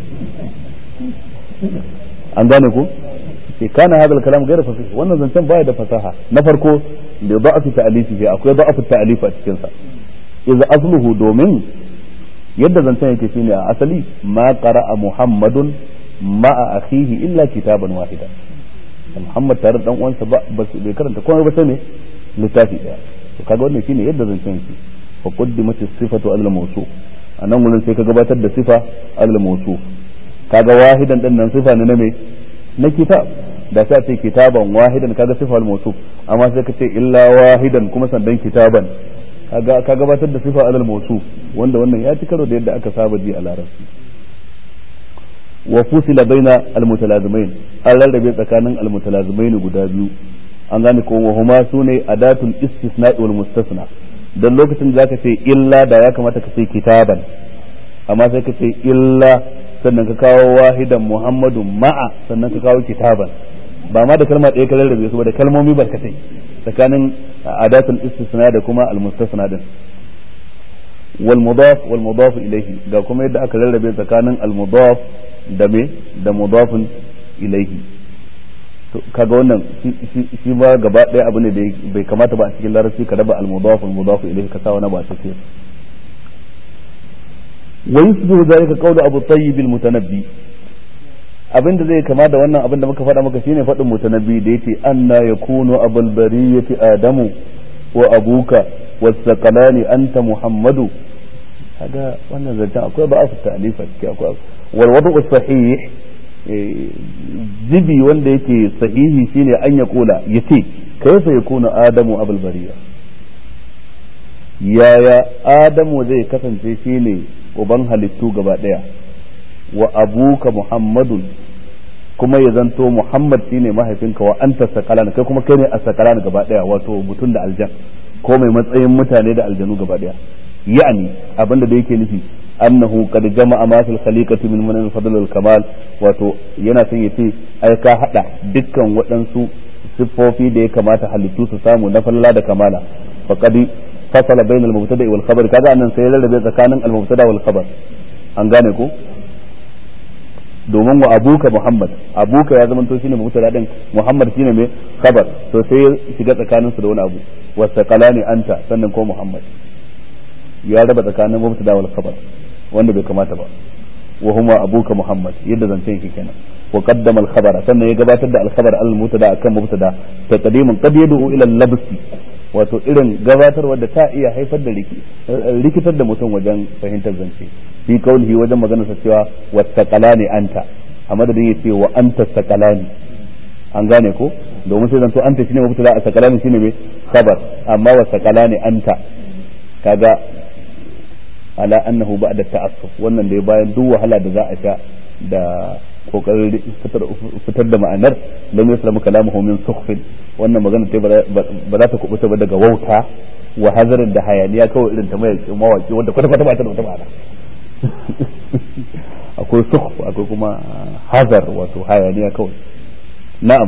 S1: an gane ko ke kana hadal kalam gaira fasih wannan zancen baya da fasaha na farko da da'afu ta'alifi akwai da'afu ta'alif a cikin sa idza asluhu domin yadda zancen yake shine a asali ma qara'a muhammadun ma'a akhihi illa kitaban wahida muhammad tare da dan uwansa ba bai karanta komai ba sai ne littafi daya to kaga wannan shine yadda zancen yake fa qaddimat as-sifatu al-mawsuf a nan wurin sai ka gabatar da sifa alal mawsuf kaga wahidan din nan sifa ne na me na kitab da sai ce kitaban wahidan kaga sifa al mawsuf amma sai ka ce illa wahidan kuma sandan kitaban kaga ka gabatar da sifa alal mawsuf wanda wannan ya ci karo da yadda aka saba ji a larabci wa fusila baina al mutalazimain an rarrabe tsakanin al mutalazimain guda biyu an gane ko wa huma sune adatul istisna wal mustasna don lokacin da zaka ce illa da ya kamata ka ce kitaban amma sai ka ce illa sannan ka kawo wahidan muhammadu ma'a sannan ka kawo kitaban ba ma da kalma ɗaya ka rarrabe su ba da kalmomi barkatai tsakanin adatul istisna da kuma almustasna din wal mudaf wal mudaf ilayhi ga kuma yadda aka rarrabe tsakanin al mudaf da me da mudafun ilayhi kaga wannan shi ba gaba ɗaya abu ne da bai kamata ba a cikin larabci ka raba al-mudaf al-mudaf ilayhi ka sa wani ba sai wa yusbihu zalika qawlu abu tayyib al-mutanabbi abin da zai kama da wannan abin da muka faɗa maka shine faɗin mutanabbi da yace anna yakunu abul bariyati adamu wa abuka wasaqalani anta muhammadu kaga wannan zancen akwai ba asu ta'alifa ciki akwai wal wadu sahih zibi wanda yake sahihi shine an ya kula yace kaifa yakunu adamu abul bariya yaya adamu zai kasance shine uban halittu gaba daya wa abuka muhammadun kuma ya zanto muhammad shine mahaifinka wa anta sakalan kai kuma kai ne a sakalan gaba daya wato mutum da aljan ko mai matsayin mutane da aljanu gaba daya yani abinda da yake nufi annahu qad jama'a ma fil khaliqati min manan fadl al kamal wato yana son yace ai ka hada dukkan waɗansu siffofi da ya kamata halittu su samu na falala da kamala faqad fasala bainal mubtada wal khabar kaga annan sai rarrabe tsakanin al mubtada wal khabar an gane ko domin wa abuka muhammad abuka ya zama to shine mubtada din muhammad shine mai khabar to sai ya shiga tsakanin su da wani abu wasaqalani anta sannan ko muhammad ya raba tsakanin mubtada wal khabar wanda bai kamata ba wa huma abuka muhammad yadda zance yake kenan wa qaddama al khabara sannan ya gabatar da al khabar al mubtada akan mubtada taqdimun qad yad'u ila al labsi wato irin gabatarwa da ta iya haifar da rikitar da mutum wajen fahimtar zance fi kaulihi wajen maganar sa cewa wattaqalani anta a madadin yace wa anta taqalani an gane ko domin sai zanto anta shine mubtada a taqalani shine me khabar amma wa taqalani anta kaga ala annahu ba'da ta'assuf wannan da bayan duk wahala da za a sha da kokarin fitar da ma'anar lam yaslamu kalamuhu min sukhfin wannan magana ta ba za ta kubuta ba daga wauta wa hazarin da hayaniya kawai irin ta mawaki wanda kwata kwata ba ta da wata ma'ana akwai sukhf akwai kuma hazar wato hayaniya kawai na'am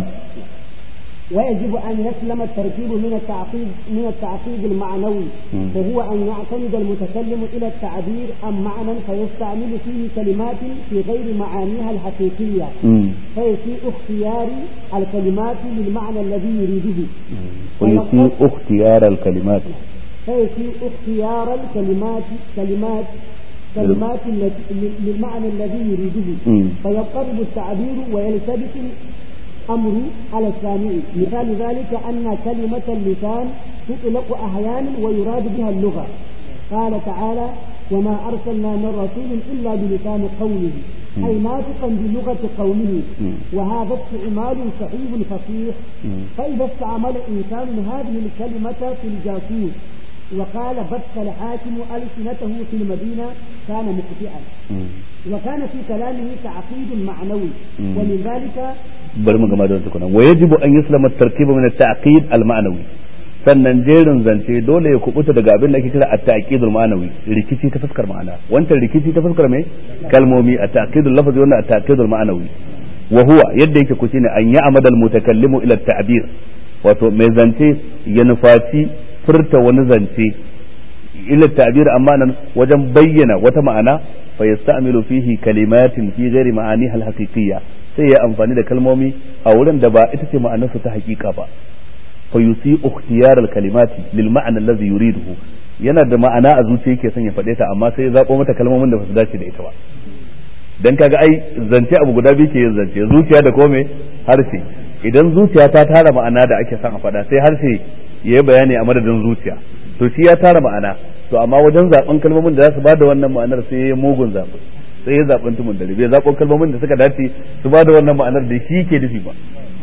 S3: ويجب أن يسلم التركيب من التعقيد من التعقيد المعنوي وهو أن يعتمد المتكلم إلى التعبير عن معنى فيستعمل فيه كلمات في غير معانيها الحقيقية فيسيء اختيار الكلمات للمعنى الذي يريده
S1: ويسيء اختيار الكلمات
S3: فيسيء اختيار الكلمات كلمات كلمات للمعنى الذي يريده فيضطرب التعبير ويلتبس الأمر على السامع مثال ذلك أن كلمة اللسان تطلق أحيانا ويراد بها اللغة قال تعالى وما أرسلنا من رسول إلا بلسان قومه أي ناطقا بلغة قومه وهذا استعمال صحيح فصيح فإذا استعمل إنسان هذه الكلمة في الجاسوس وقال بث الحاكم ألسنته في المدينة كان مخطئا وكان في كلامه تعقيد معنوي ومن ذلك
S1: bari mu gama da tukuna wa yajibu an yuslama at-tarkibu min at-ta'qid al-ma'nawi sannan jerin zance dole ya kubuta daga abin da ake kira at-ta'qid al-ma'nawi rikici ta fuskar ma'ana wancan rikici ta fuskar mai kalmomi at-ta'qid al-lafzi wannan at-ta'qid al-ma'nawi wa huwa yadda yake ku shine an ya'mada al-mutakallimu ila at-ta'bir wato mai zance ya nufaci furta wani zance ila ta'bir amma nan wajen bayyana wata ma'ana fa yasta'milu fihi kalimatin fi ghairi ma'aniha al-haqiqiyya sai ya amfani da kalmomi a wurin da ba ita ce ma'anarsa ta hakika ba fa yusi ikhtiyar al-kalimati lil ma'na allazi yuriduhu yana da ma'ana a zuciya yake son ya faɗe ta amma sai ya zabo mata kalmomin da ba su dace da ita ba dan kaga ai zance abu guda biyu ke yin zance zuciya da kome harshe idan zuciya ta tara ma'ana da ake son a faɗa sai harshe ya yi bayani a madadin zuciya to shi ya tara ma'ana to amma wajen zaben kalmomin da za su bada wannan ma'anar sai ya mugun zaɓi sai ya zaɓen tumun dare bai zaɓen kalmomin da suka dace su bada wannan ma'anar da shi ke nufi ba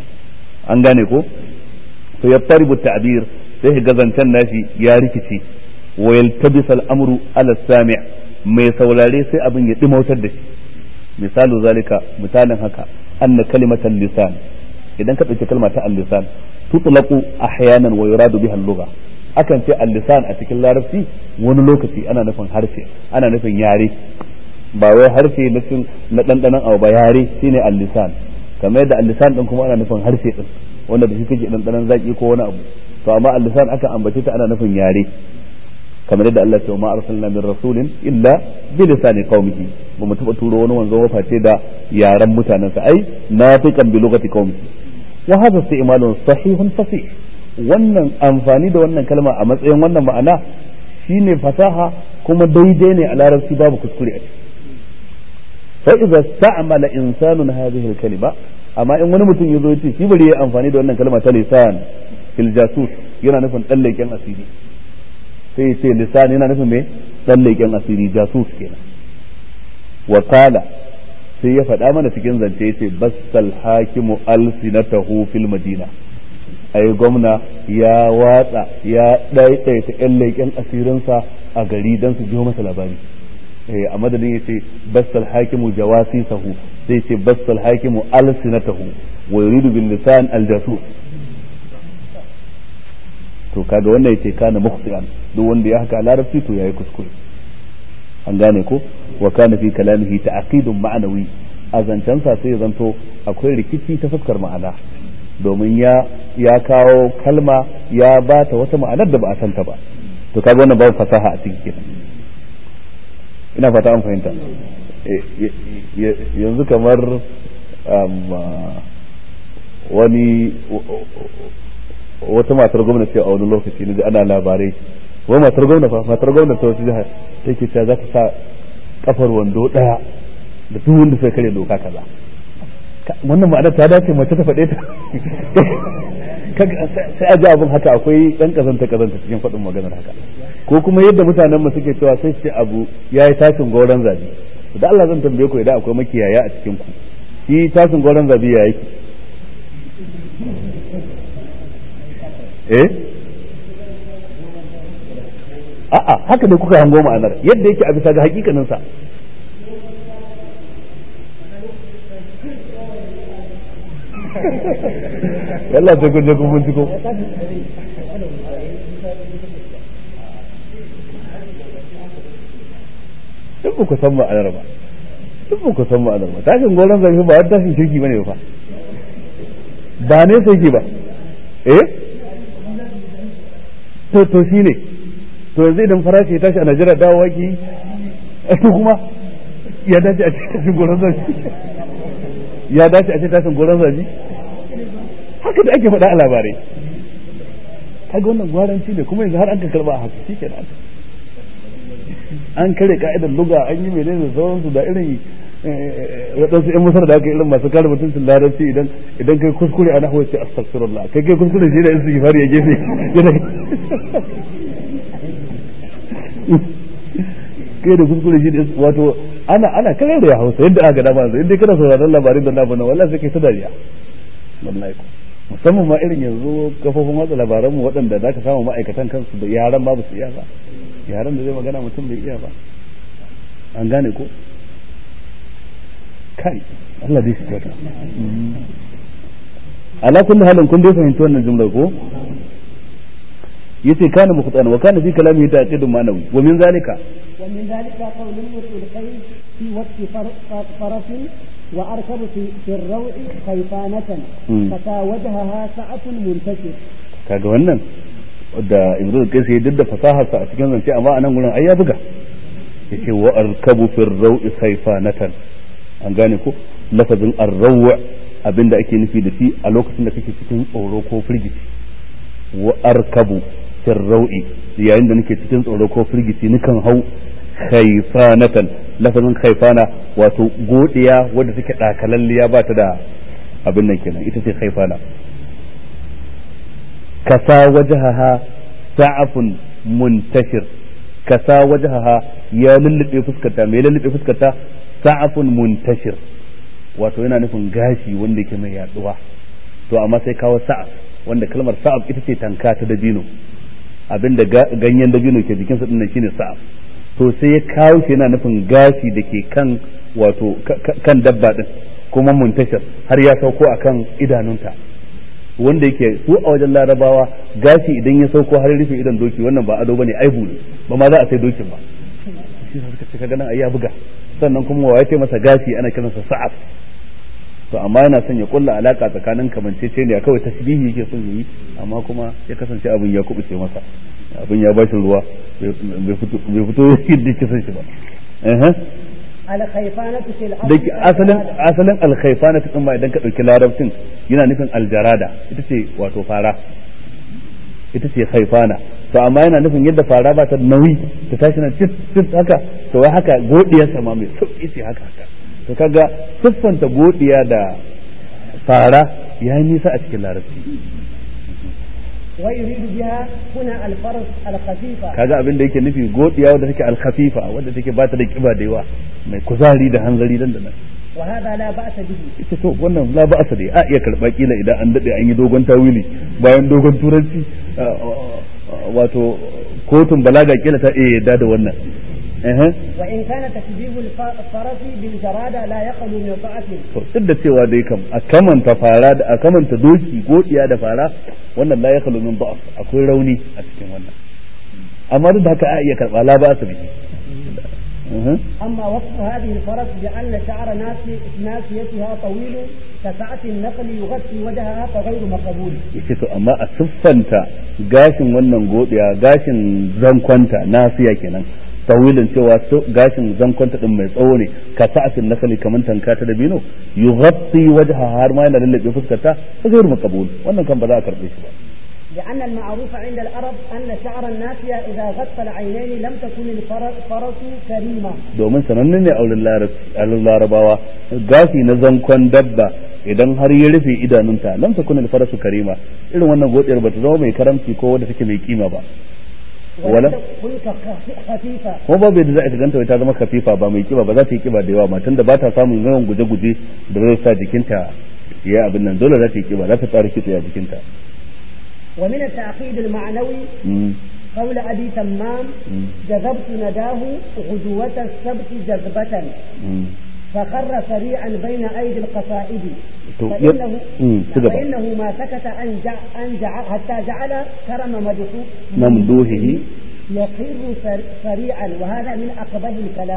S1: an gane ko to ya taribu ta'bir sai ga zancen nashi ya rikice wa yaltabis al-amru ala sami' mai saurare sai abin ya dimautar da shi misalu zalika misalin haka anna kalimatan lisan idan ka ɗauki kalma ta al-lisan tutlaqu ahyanan wa yuradu biha al-lugha akan ce al-lisan a cikin larabci wani lokaci ana nufin harshe ana nufin yare ba wai harshe na cin na dandanan abu ba yare shine al-lisan kamar yadda al-lisan din kuma ana nufin harshe din wanda da shi kake dandanan zaki ko wani abu to amma al-lisan akan ambace ta ana nufin yare kamar yadda Allah ya ce ma arsalna min rasulin illa bi lisani qaumihi ba mu taba turo wani wanzo waface da yaran mutanensa ai nafiqan bi lugati qaumihi wa hadha istimalun sahihun fasih wannan amfani da wannan kalma a matsayin wannan ma'ana shine fasaha kuma daidai ne a larabci babu kuskure a ciki fa idza sta'mala insanun hadhihi al-kalima amma in wani mutum yazo yace shi bari ya amfani da wannan kalma ta lisan fil jasus yana nufin dan leken asiri sai ya ce lisan yana nufin me dan leken asiri jasus kenan wa qala sai ya faɗa mana cikin zance yace bassal hakimu alsinatahu fil madina ai gwamna ya watsa ya ɗaiɗaita ƴan leƙen asirinsa a gari don su biyo masa labari a madadin ya ce bassal hakimu jawasi sahu sai ce bassal hakimu alsinatahu wa yuridu bil lisan al jasus to kaga wannan yace kana mukhtian duk wanda ya haka larabci to yayi kuskure an gane ko wa kana fi kalamihi ta'qidun ma'nawi azancansa sai ya zanto akwai rikici ta fuskar ma'ana domin ya ya kawo kalma ya ba ta wata ma'anar da ba a santa ba to kaga wannan babu fasaha a cikin kenan ina fata an fahimta yanzu kamar wani wata matar gwamnati a wani lokaci ne ana labarai wani matar gwamna fa matar gwamna ta wasu jihar take cewa za ta sa kafar wando daya da duk wanda sai kare doka kaza wannan ma'ana ta dace mace ta faɗe ta sai a ji abin haka akwai ɗan kazanta kazanta cikin faɗin maganar haka ko kuma yadda mutanen mu suke cewa sai ce abu ya yi tashin goron zabi da Allah zan tambaye ku idan akwai makiyaya a cikin ku shi tashin goron zabi ya yake eh a'a haka ne kuka hango ma'anar yadda yake a bisa ga hakikanin sa yalla sai kun je kun binciko duk ku san ma'anar ba duk ku san ma'anar ba tashin goron zafi ba wani tashin shirki bane ba ba ne sai ki ba eh to to shine to yanzu idan farashi ya tashi a Najeriya dawowa ki to kuma ya dace a cikin tashin goron zafi ya dace a cikin tashin goron zafi haka da ake faɗa a labarai kaga wannan gwaranci ne kuma yanzu har an ka karba a haka shi kenan an kare ka'idar luga an yi menene da sauransu da irin waɗansu yan masar da aka irin masu kare mutuncin larabci idan idan kai kuskure a nahawa ce astaghfirullah kai kai kuskure shi da yin suke fari ya gefe kai da kuskure shi da wato ana ana kare da ya hausa yadda aka dama yanzu inda kana sauraron labarin da na bana wallahi sai kai ta dariya wallahi musamman ma irin yanzu kafofin watsa labaranmu waɗanda za ka samu ma'aikatan kansu da yaran babu su iya ba yaran da zai magana mutum bai iya ba an gane ko kai Allah dai shi kyauta ala kulli halin kun dai fahimci wannan jumlar ko yace kana mukhtan wa kana fi kalamihi ta'qidun ma'nawi wa min zalika
S3: wa min zalika qawluhu fil khayr fi waqti faraf وأركب في, في الروع خيفانة فتاوجهها سعة منتشر
S1: kaga wannan da Ibrahim kai sai duk da fasahar sa a cikin zance amma anan gurin ai ya buga yace wa arkabu fi rawi khayfanatan an gane ko lafazin arraw abinda ake nufi da shi a lokacin da kake cikin tsoro ko firgici wa arkabu fi rawi yayin da nake cikin tsoro ko firgici nikan hau khayfanatan lafazin khaifana wato godiya wadda take dakalalliya ba ta da abin nan kenan ita ce khaifana kasa wajahaha sa'afun muntashir kasa wajahaha ya lullube fuskarta mai lullube fuskarta sa'afun muntashir wato yana nufin gashi wanda yake mai yaduwa to amma sai kawo sa'af wanda kalmar sa'af ita ce tanka ta dabino abinda ganyen dabino ke jikinsa dinnan shine sa'af to sai ya kawo shi yana nufin gashi da ke kan wato kan dabba din kuma muntashar har ya sauko akan idanunta wanda yake su a wajen larabawa gashi idan ya sauko har rufe idan doki wannan ba ado bane aibu ne ba ma za a sai dokin ba shi suka ce kaga nan ai ya buga sannan kuma wa ce masa gashi ana kiransa sa'af to amma yana son ya kulla alaka tsakanin kamanceceniya kawai tasbihi yake son yi amma kuma ya kasance abin ya kubuce masa abin ya bashi ruwa bai fito yadda yake son shi ba
S3: alkhaifanatu fil
S1: da asalin asalin alkhaifanatu din ma idan ka dauki larabcin yana nufin aljarada ita ce wato fara ita ce khaifana to amma yana nufin yadda fara ba ta nauyi ta tashi na cip cip haka to wai haka godiyar sama mai sauki ce haka haka to kaga siffanta godiya da fara ya yi nisa a cikin larabci
S3: ويريد بها هنا الفرس الخفيفة
S1: kaga abin da yake nufi godiya wadda take alkhafifa wadda take ba ta da kiba da yawa mai kuzari da hanzari dan da nan
S3: وهذا لا بأس به
S1: ita to wannan la ba asali a iya karba kila idan an dade an yi dogon tawili bayan dogon turanci wato kotun balaga kila ta iya yadda da wannan
S3: وإن كان تشبيه الفرس بالجرادة لا يخلو من ضعف
S1: to duk da cewa dai kam a kamanta fara da a kamanta doki godiya da fara wannan la yakhlu min da'af akwai rauni a cikin wannan amma duk da haka a iya karba la ba asali
S3: أما وصف هذه الفرس بأن شعر ناسي ناسيتها طويل كسعة النقل يغطي وجهها فغير مقبول.
S1: yace to amma a siffanta gashin wannan godiya gashin zankwanta nasiya kenan tawilin cewa gashin zankwanta din mai tsawo ne ka sa'atin nakali kaman tanka ta da bino yughatti wajha har ma yana lallabe fuskarta fa gairu maqbul wannan kan ba za a karbe shi ba
S3: لأن المعروف عند العرب أن شعر الناسية إذا غطى العينين لم تكن الفرس كريمة.
S1: domin sananne ne a larabawa gashi na zankon dabba idan har ya rufe idanunta lam takun al-farasu karima irin wannan godiyar bata zama mai karamci ko wadda take mai kima ba wala
S3: خفيفة
S1: kuma babu yadda za a ganta wai ta zama kafifa ba mai kiba ba za ta yi kiba da yawa matan da ba ta samun yawan guje-guje da zai sa jikinta ya abin nan dole za ta yi kiba za ta tsara kitse a jikinta
S3: ومن التعقيد المعنوي قول أبي تمام جذبت نداه غدوة السبت جذبة فخر سريعا بين أيدي القصائد فإنه, فإنه ما سكت أن جع أن جع حتى جعل كرم
S1: ممدوحه
S3: يقر سريعا وهذا من أقبح الكلام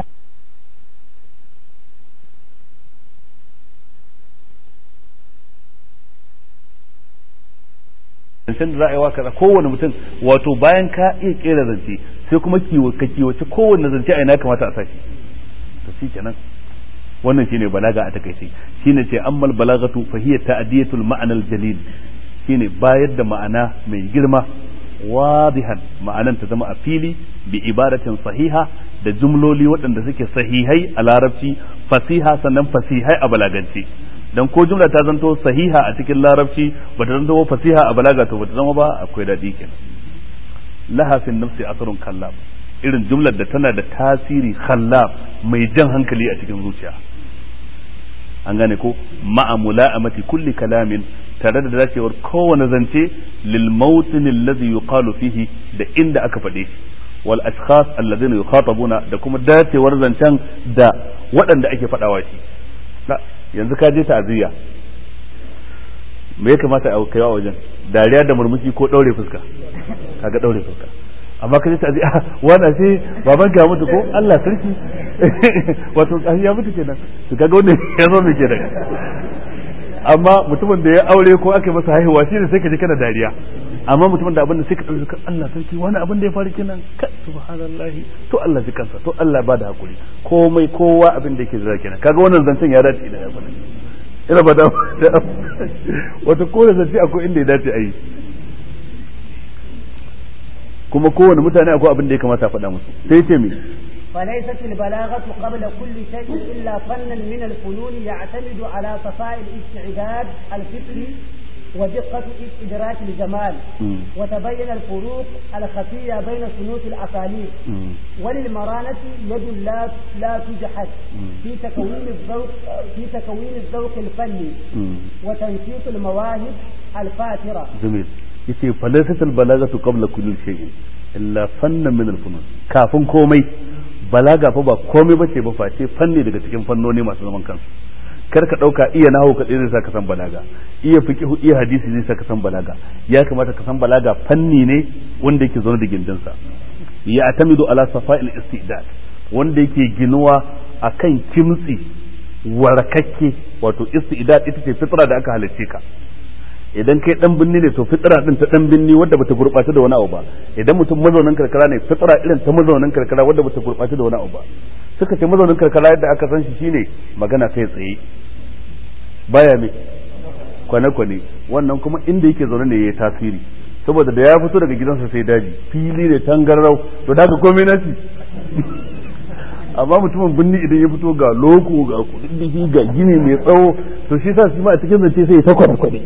S1: zancen da za a yi wa kaza kowane mutum wato bayan ka iya kera zance sai kuma ka kiwace kowane zance a ina kamata a sashi to shi kenan wannan shine balaga a takaice shine ce ammal balagatu fa hiya ta'diyatul ma'ana al-jalil shine bayar da ma'ana mai girma wadihan ma'anan ta zama a fili bi ibaratin sahiha da jumloli waɗanda suke sahihai a larabci fasiha sannan fasihai a balagance dan ko jumla ta zanto sahiha a cikin larabci ba ta zanto fasiha a balaga to ba ta zama ba akwai daɗi kenan laha fi nafsi asrun kallab irin jumlar da tana da tasiri khallab mai jan hankali a cikin zuciya an gane ko ma'a mula'amati kulli kalamin tare da dacewar kowane zance lil mawtin alladhi yuqalu fihi da inda aka faɗe shi wal ashkhas alladhina yukhatabuna da kuma dacewar zancen da waɗanda ake faɗawa shi yanzu ka je ta'aziyya me ya kamata a kai wa wajen dariya da murmushi ko daure fuska kaga daure fuska amma ka je ta'aziyya wannan sai baban ka mutu ko Allah sarki wato ya mutu kenan to kaga wannan ya zo me kenan amma mutumin da ya aure ko aka masa haihuwa shi ne sai ka ji kana dariya amma mutumin da abin da sai ka dauki Allah sarki wani abin da ya faru kenan ka subhanallahi to Allah ji kansa to Allah ba da hakuri komai kowa abin da yake zira kenan kaga wannan zancen ya dace da abin ina ba da wato kowane zance akwai inda ya dace a yi kuma kowane mutane akwai abin da ya kamata a faɗa musu sai ce me
S3: فليست البلاغة قبل كل شيء إلا فنا من الفنون يعتمد على صفاء الاستعداد الفكري ودقة إدراك الجمال
S1: مم.
S3: وتبين الفروق الخفية بين صنوف الأساليب
S1: مم.
S3: وللمرانة يد لا لا تجحد
S1: مم.
S3: في تكوين الذوق في تكوين الذوق الفني
S1: مم.
S3: وتنشيط المواهب الفاترة
S1: جميل yace falaisat albalagatu qabla kulli shay'in illa fannan min alfunun kafin komai balaga fa ba komai bace ba face fanni daga cikin fannoni masu zaman kansu kar ka dauka iya nahu ka zai sa ka san balaga iya fiqhu iya hadisi zai sa ka san balaga ya kamata ka san balaga fanni ne wanda yake zaune da gindinsa ya atamidu ala safa'il istidad wanda yake ginuwa akan kimtsi warakakke wato istidad ita ce fitra da aka halicce ka idan kai dan binni ne to fitra din ta dan binni wadda bata gurbata da wani abu ba idan mutum mazaunin karkara ne fitra irin ta mazaunin karkara wadda bata gurbata da wani abu ba suka ce mazaunin karkara yadda aka san shi shine magana kai tsaye baya me kwane kwane wannan kuma inda yake zaune ne yayi tasiri saboda da ya fito daga gidansa sai daji fili ne tangarrau to da komai nasi amma mutumin binni idan ya fito ga loko ga kudin ga gini mai tsawo to shi sa shi ma a cikin zance sai ya ta kwade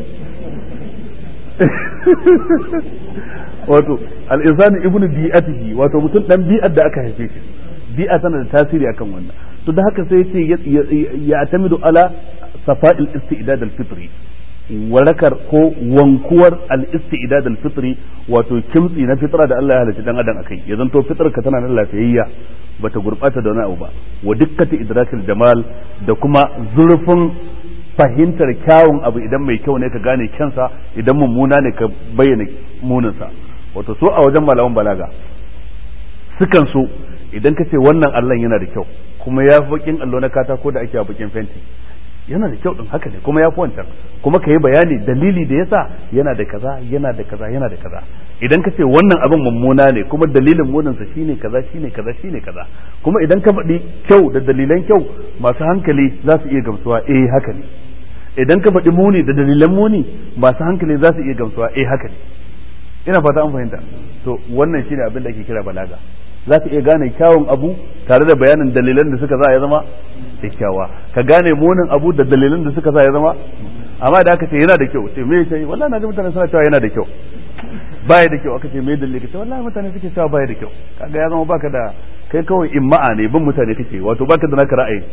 S1: wato al-insani ibnu bi'atihi wato mutum dan bi'ar da aka haife shi bi'a tana da tasiri akan wannan to da haka sai yace ya atamidu ala safa'il istidad al-fitri warakar ko wankuwar al-istidad al-fitri wato kimtsi na fitra da Allah ya halicci dan adam akai ya zanto fitrar ka tana nan lafiyayya bata gurbata da wani abu ba wa dukkati idrakil jamal da kuma zurfin fahimtar kyawun abu idan mai kyau ne ka gane kyansa idan mummuna ne ka bayyana muninsa wato so a wajen malaman balaga sukan so idan ka ce wannan allon yana da kyau kuma ya fi bakin allo na katako da ake a bakin fenti yana da kyau din haka ne kuma ya fi wancan kuma ka yi bayani dalili da yasa yana da kaza yana da kaza yana da kaza idan ka ce wannan abin mummuna ne kuma dalilin muninsa shine kaza shine kaza shine kaza kuma idan ka faɗi kyau da dalilan kyau masu hankali za su iya gamsuwa eh haka ne idan ka faɗi muni da dalilan muni masu hankali za su iya gamsuwa eh haka ne ina fata an fahimta to wannan shine abin da ake kira balaga za ka iya gane kyawun abu tare da bayanin dalilan da suka za ya zama kyakkyawa ka gane munin abu da dalilan da suka za ya zama amma da aka ce yana da kyau ce me sai wallahi na ji mutane suna cewa yana da kyau baya da kyau aka ce me dalili kace wallahi mutane suke cewa baya da kyau kaga ya zama baka da kai kawai imma'a ne bin mutane kake wato baka da naka ra'ayi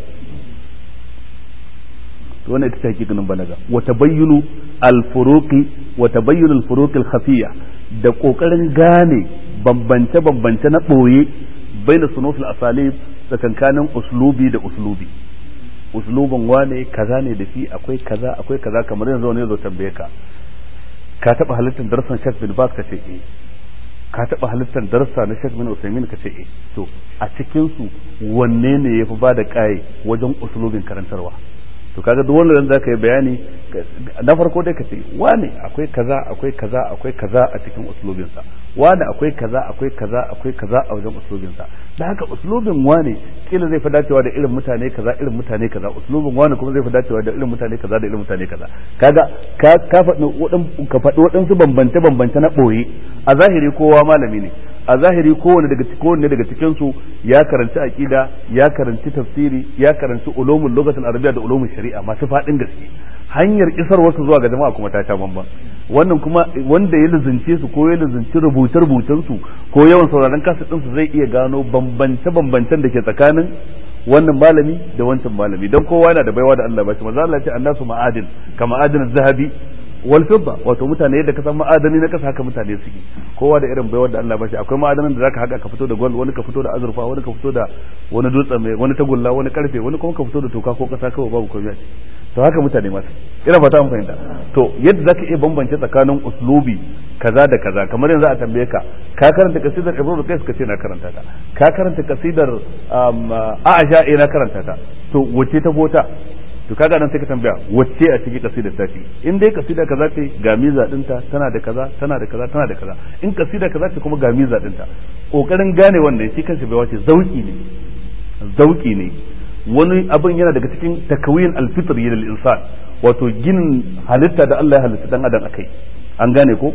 S1: to wannan ita ce hakikanin balaga wa tabayyunu al-furuqi wa tabayyunu al-furuq al-khafiyya da kokarin gane bambance bambance na boye baina sunufil asalib tsakankanin uslubi da uslubi uslubin wane kaza ne da shi akwai kaza akwai kaza kamar yanzu wani zo tambaye ka ka taba halittar darsan Sheikh bin Baz ka ce eh ka taba halittar darsa na Sheikh bin Usaimin ka ce eh to a cikin su wanne ne yafi ba da kai wajen uslubin karantarwa to kaga duk wanda zaka yi bayani na farko dai ka ce wane akwai kaza akwai kaza akwai kaza a cikin uslubin sa wane akwai kaza akwai kaza akwai kaza a wajen uslubin sa da haka uslubin wane kila zai fi dacewa da irin mutane kaza irin mutane kaza uslubin wane kuma zai fi dacewa da irin mutane kaza da irin mutane kaza kaga ka ka faɗi ka faɗi waɗansu bambance bambance na ɓoye a zahiri kowa malami ne a zahiri kowanne daga kowanne daga cikin su ya karanci aqida ya karanci tafsiri ya karanci ulumul lugatul arabiyya da ulumul shari'a masu fadin gaske hanyar isar wasu zuwa ga jama'a kuma ta ta bamban wannan kuma wanda ya lizince su ko ya lizinci rubuce rubucen su ko yawan sauraron kasa din su zai iya gano bambance bambancen da ke tsakanin wannan malami da wancan malami dan kowa yana da baiwa da Allah ba shi manzo Allah ya ce annasu ma'adin kama adin zahabi wal fidda wato mutane yadda ka san ma'adani na kasa haka mutane suke kowa da irin baiwar da Allah ba shi akwai ma'adanan da zaka haka ka fito da gold wani ka fito da azurfa wani ka fito da wani dutse mai wani tagulla wani karfe wani kuma ka fito da toka ko kasa kawai babu komai to haka mutane masu ina fata mun fahimta to yadda zaka iya bambance tsakanin uslubi kaza da kaza kamar yanzu a tambaye ka ka karanta kasidar Ibrahim Qais ka ce na karanta ta ka karanta kasidar Aisha eh na karanta ta to wace ta gota to kaga nan sai ka tambaya wacce a cikin kasidar ta ce in dai kasida kaza ce ga miza dinta tana da kaza tana da kaza tana da kaza in kasida kaza ce kuma ga miza dinta kokarin gane wannan shi kansa bai wace zauki ne zauki ne wani abin yana daga cikin takawin alfitri lil insan wato ginin halitta da Allah ya halitta dan adam akai an gane ko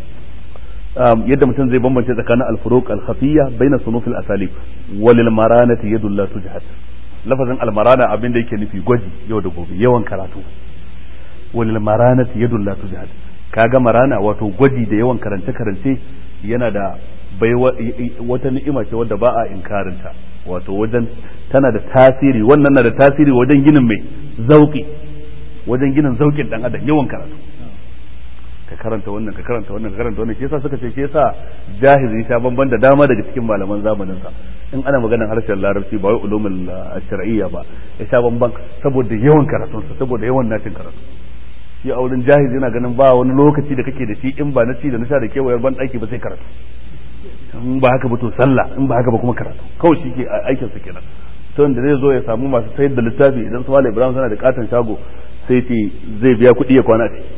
S1: yadda mutum zai bambance tsakanin al-furuq al-khafiyya baina sunuf al-asalib walil maranati yadul la tujhat lafazin almarana abin da yake nufi gwaji yau da gobe yawan karatu walil maranati yadul la tujhad kaga marana wato gwaji da yawan karance karance yana da bai wata ni'ima ce wadda ba a inkarinta wato wajen tana da tasiri wannan na da tasiri wajen ginin mai zauki wajen ginin zaukin dan adam yawan karatu ka karanta wannan ka karanta wannan ka karanta wannan shi yasa suka ce shi yasa jahizi sha bamban da dama daga cikin malaman zamanin sa in ana maganar harshen larabci ba wai ulumul shar'iyya ba ya sha bamban saboda yawan karatun sa saboda yawan nacin karatu shi a wurin jahizi yana ganin ba wani lokaci da kake da shi in ba na ci da na sha da kewayar ban daki ba sai karatu in ba haka ba to sallah in ba haka ba kuma karatu kawai shi ke aikin sa kenan to da zai zo ya samu masu sayar da littafi idan su Malam Ibrahim suna da katon shago sai ce zai biya kuɗi ya kwana ce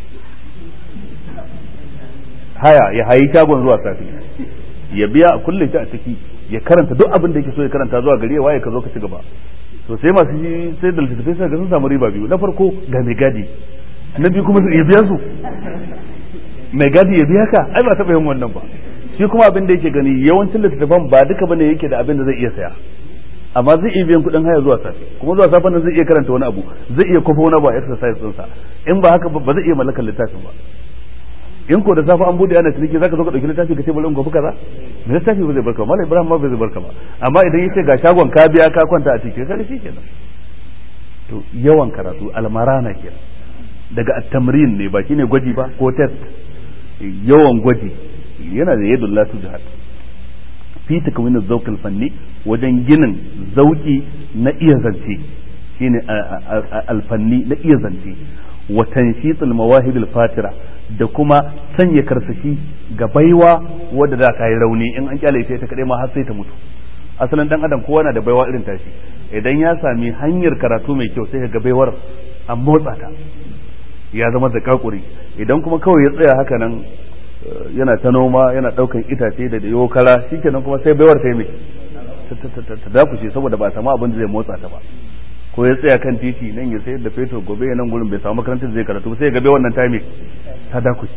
S1: haya ya hayi shagon zuwa safi ya biya a kulle shi a ciki ya karanta duk abin da yake so ya karanta zuwa gari ya waye ka zo ka ci gaba to sai masu shi sai da littattafai sai ga sun samu riba biyu na farko ga mai gadi na biyu kuma ya biya su mai gadi ya biya ka ai ba taɓa yin wannan ba shi kuma abin da yake gani yawancin littattafan ba duka bane yake da abin da zai iya saya amma zai iya biyan kuɗin haya zuwa safe kuma zuwa safe nan zai iya karanta wani abu zai iya kofa wani abu a exercise ɗinsa in ba haka ba zai iya mallakar littafin ba in ko da safe an bude ana ciniki zaka zo ka dauki littafi ka ce bari in gobe kaza me littafi ba zai barka ba mallam ibrahim ma ba zai barka ba amma idan yace ga shagon ka biya ka kwanta a ciki kaga shi kenan to yawan karatu almarana kenan daga at-tamrin ne ba shine gwaji ba ko test yawan gwaji yana da yadda la tujhad fi takwin az-zawq al-fanni wajen ginin zauki na iya zance shine al-fanni na iya zance wa tanshit al-mawahib al-fatira da kuma sanya karsashi ga baiwa wadda da ka yi rauni in an kyale ta kadai ma har sai ta mutu asalin dan adam kowa na da baiwa irin tashi idan ya sami hanyar karatu mai kyau sai ga baiwar an motsa ta ya zama da kakuri idan kuma kawai ya tsaya haka nan yana ta noma yana daukan itace da dayo kara shikenan kuma sai baiwar ta yi mai ta dakushe saboda ba samu abin da zai motsa ta ba ko ya tsaya kan titi nan ya sayar da fetur gobe ya nan gurin bai samu makarantar da zai karatu sai ya gabe wannan time ta dakushe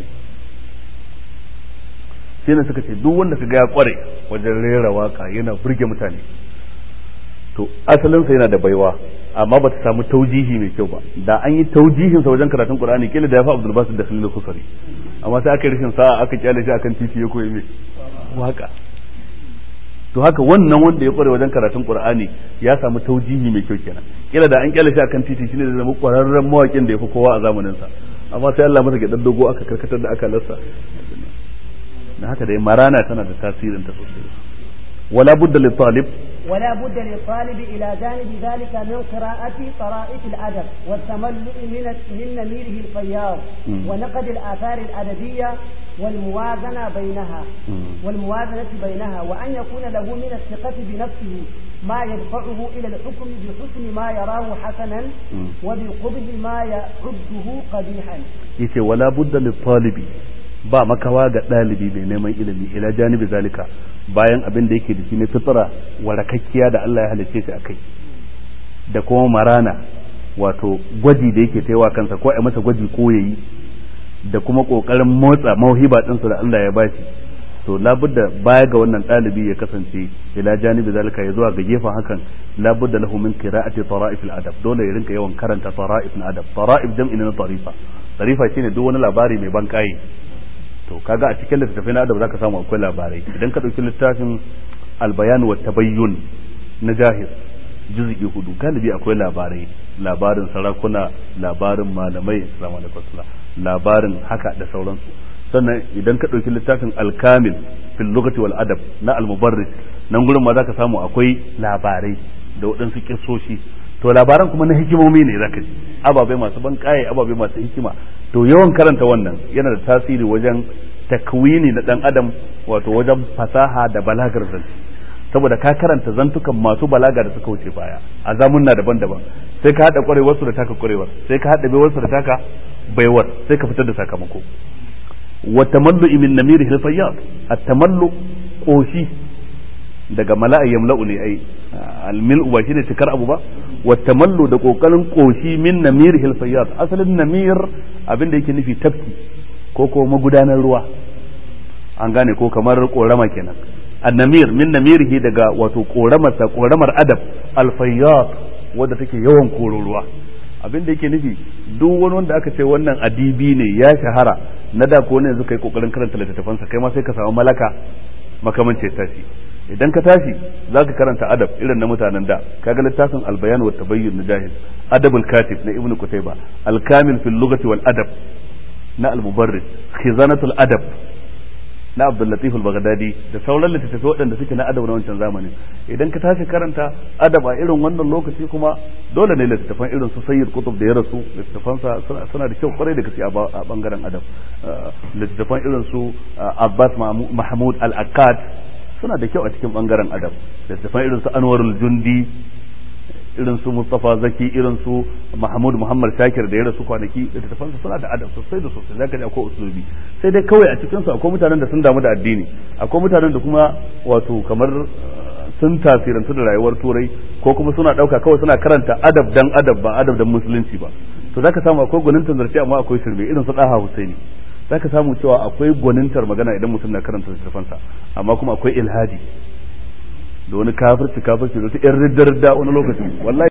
S1: sai na suka ce duk wanda kaga ya kware wajen rera waka yana burge mutane to asalin sa yana da baiwa amma ba ta samu taujihi mai kyau ba da an yi taujihin sa wajen karatun qur'ani kila da ya fa abdul basit da khalil kusari amma sai aka yi rashin sa'a aka kyale shi akan titi ya koyi mai waka to haka wannan wanda ya kware wajen karatun qur'ani ya samu taujihi mai kyau kenan kila da an kyale shi akan titi shine zai zama kwararren mawakin da ya fi kowa a zamanin sa amma sai Allah masa gidan dogo aka karkatar da aka lassa dan haka dai marana tana da tasirin ta sosai wala budda li talib
S3: ولا بد للطالب إلى جانب ذلك من قراءة طرائف الأدب والتملؤ من من نميره الفياض ونقد الآثار الأدبية والموازنة بينها والموازنة بينها وأن يكون له من الثقة بنفسه ما يدفعه إلى الحكم بحسن ما يراه حسنا وبقبح ما يعده قبيحا.
S1: يتي ولا بد للطالب ba makawa ga ɗalibi mai neman ilimi ila janibi zalika bayan abin da yake da shi na fitra warakakkiya da Allah ya halicce shi akai da kuma marana wato gwaji da yake taiwa kansa ko a masa gwaji ko yayi da kuma kokarin motsa mauhiba ɗinsa da Allah ya bashi to labudda baya ga wannan ɗalibi ya kasance ila janibi zalika ya zuwa ga gefen hakan labudda lahu min qira'ati tara'if al-adab dole ya rinka yawan karanta tara'if al-adab tara'if jam'i na tarifa tarifa shine duk wani labari mai ban kai to kaga a cikin littattafai na adab zaka samu akwai labarai idan ka dauki littafin albayan wa tabayyun na jahir juz'i hudu galibi akwai labarai labarin sarakuna labarin malamai assalamu alaikum labarin haka da sauransu sannan idan ka dauki littafin alkamil fil lugati wal adab na almubarris nan gurin ma zaka samu akwai labarai da waɗansu kissoshi to labaran kuma na hikimomi ne zaka ji ababai masu ban kaye ababai masu hikima to yawan karanta wannan yana da tasiri wajen takwini na dan adam wato wajen fasaha da balagar zance saboda ka karanta zantukan masu balaga da suka wuce baya a zamunna daban-daban sai ka hada kwarewar su da taka kwarewar sai ka hada baiwar su da taka baiwar sai ka fitar da sakamako wa tamallu min namiri hilfayyat at-tamallu koshi daga mala'a yamla'u ne ai almil'u ba shine cikar abu ba wa tamallu da kokarin koshi min namir hilfayyat asalin namir abin da yake nufi tafki ko ko magudanar ruwa an gane ko kamar korama kenan annamir min namirihi daga wato koramarsa koramar adab alfayyat wadda take yawan koro ruwa abin da yake nufi duk wani wanda aka ce wannan adibi ne ya shahara na da ko ne yanzu kai kokarin karanta littattafansa kai ma sai ka samu malaka makamancin tashi idan ka tashi za ka karanta adab irin na mutanen da kaga littafin albayan wa tabayyun na jahil adabul katib na ibnu kutayba alkamil fil lughati wal adab na al-mubarrid khizanatul adab na abdul latif al-baghdadi da sauran littattafai waɗanda suke na adab na wancan zamanin idan ka tashi karanta adab a irin wannan lokaci kuma dole ne littattafan irin su sayyid kutub da ya rasu littattafansa suna da kyau kwarai da gaske a bangaren adab littattafan irin su abbas mahmud al-akkad suna da kyau a cikin bangaren adab littattafan irin su anwarul jundi irin su Mustafa Zaki irin su Mahmud Muhammad Shakir da ya rasu kwanaki littattafan su suna da adab sosai da sosai zaka ji akwai usulubi sai dai kawai a cikin su akwai mutanen da sun damu da addini akwai mutanen da kuma wato kamar sun tasirantu da rayuwar turai ko kuma suna dauka kawai suna karanta adab dan adab ba adab dan musulunci ba to zaka samu akwai gwanintar zarce amma akwai shirme irin su Daha Husaini zaka samu cewa akwai gwanintar magana idan mutum na karanta littattafansa amma kuma akwai ilhadi da wani kafirci kafirci da wata yan ridda ridda wani lokacin wallahi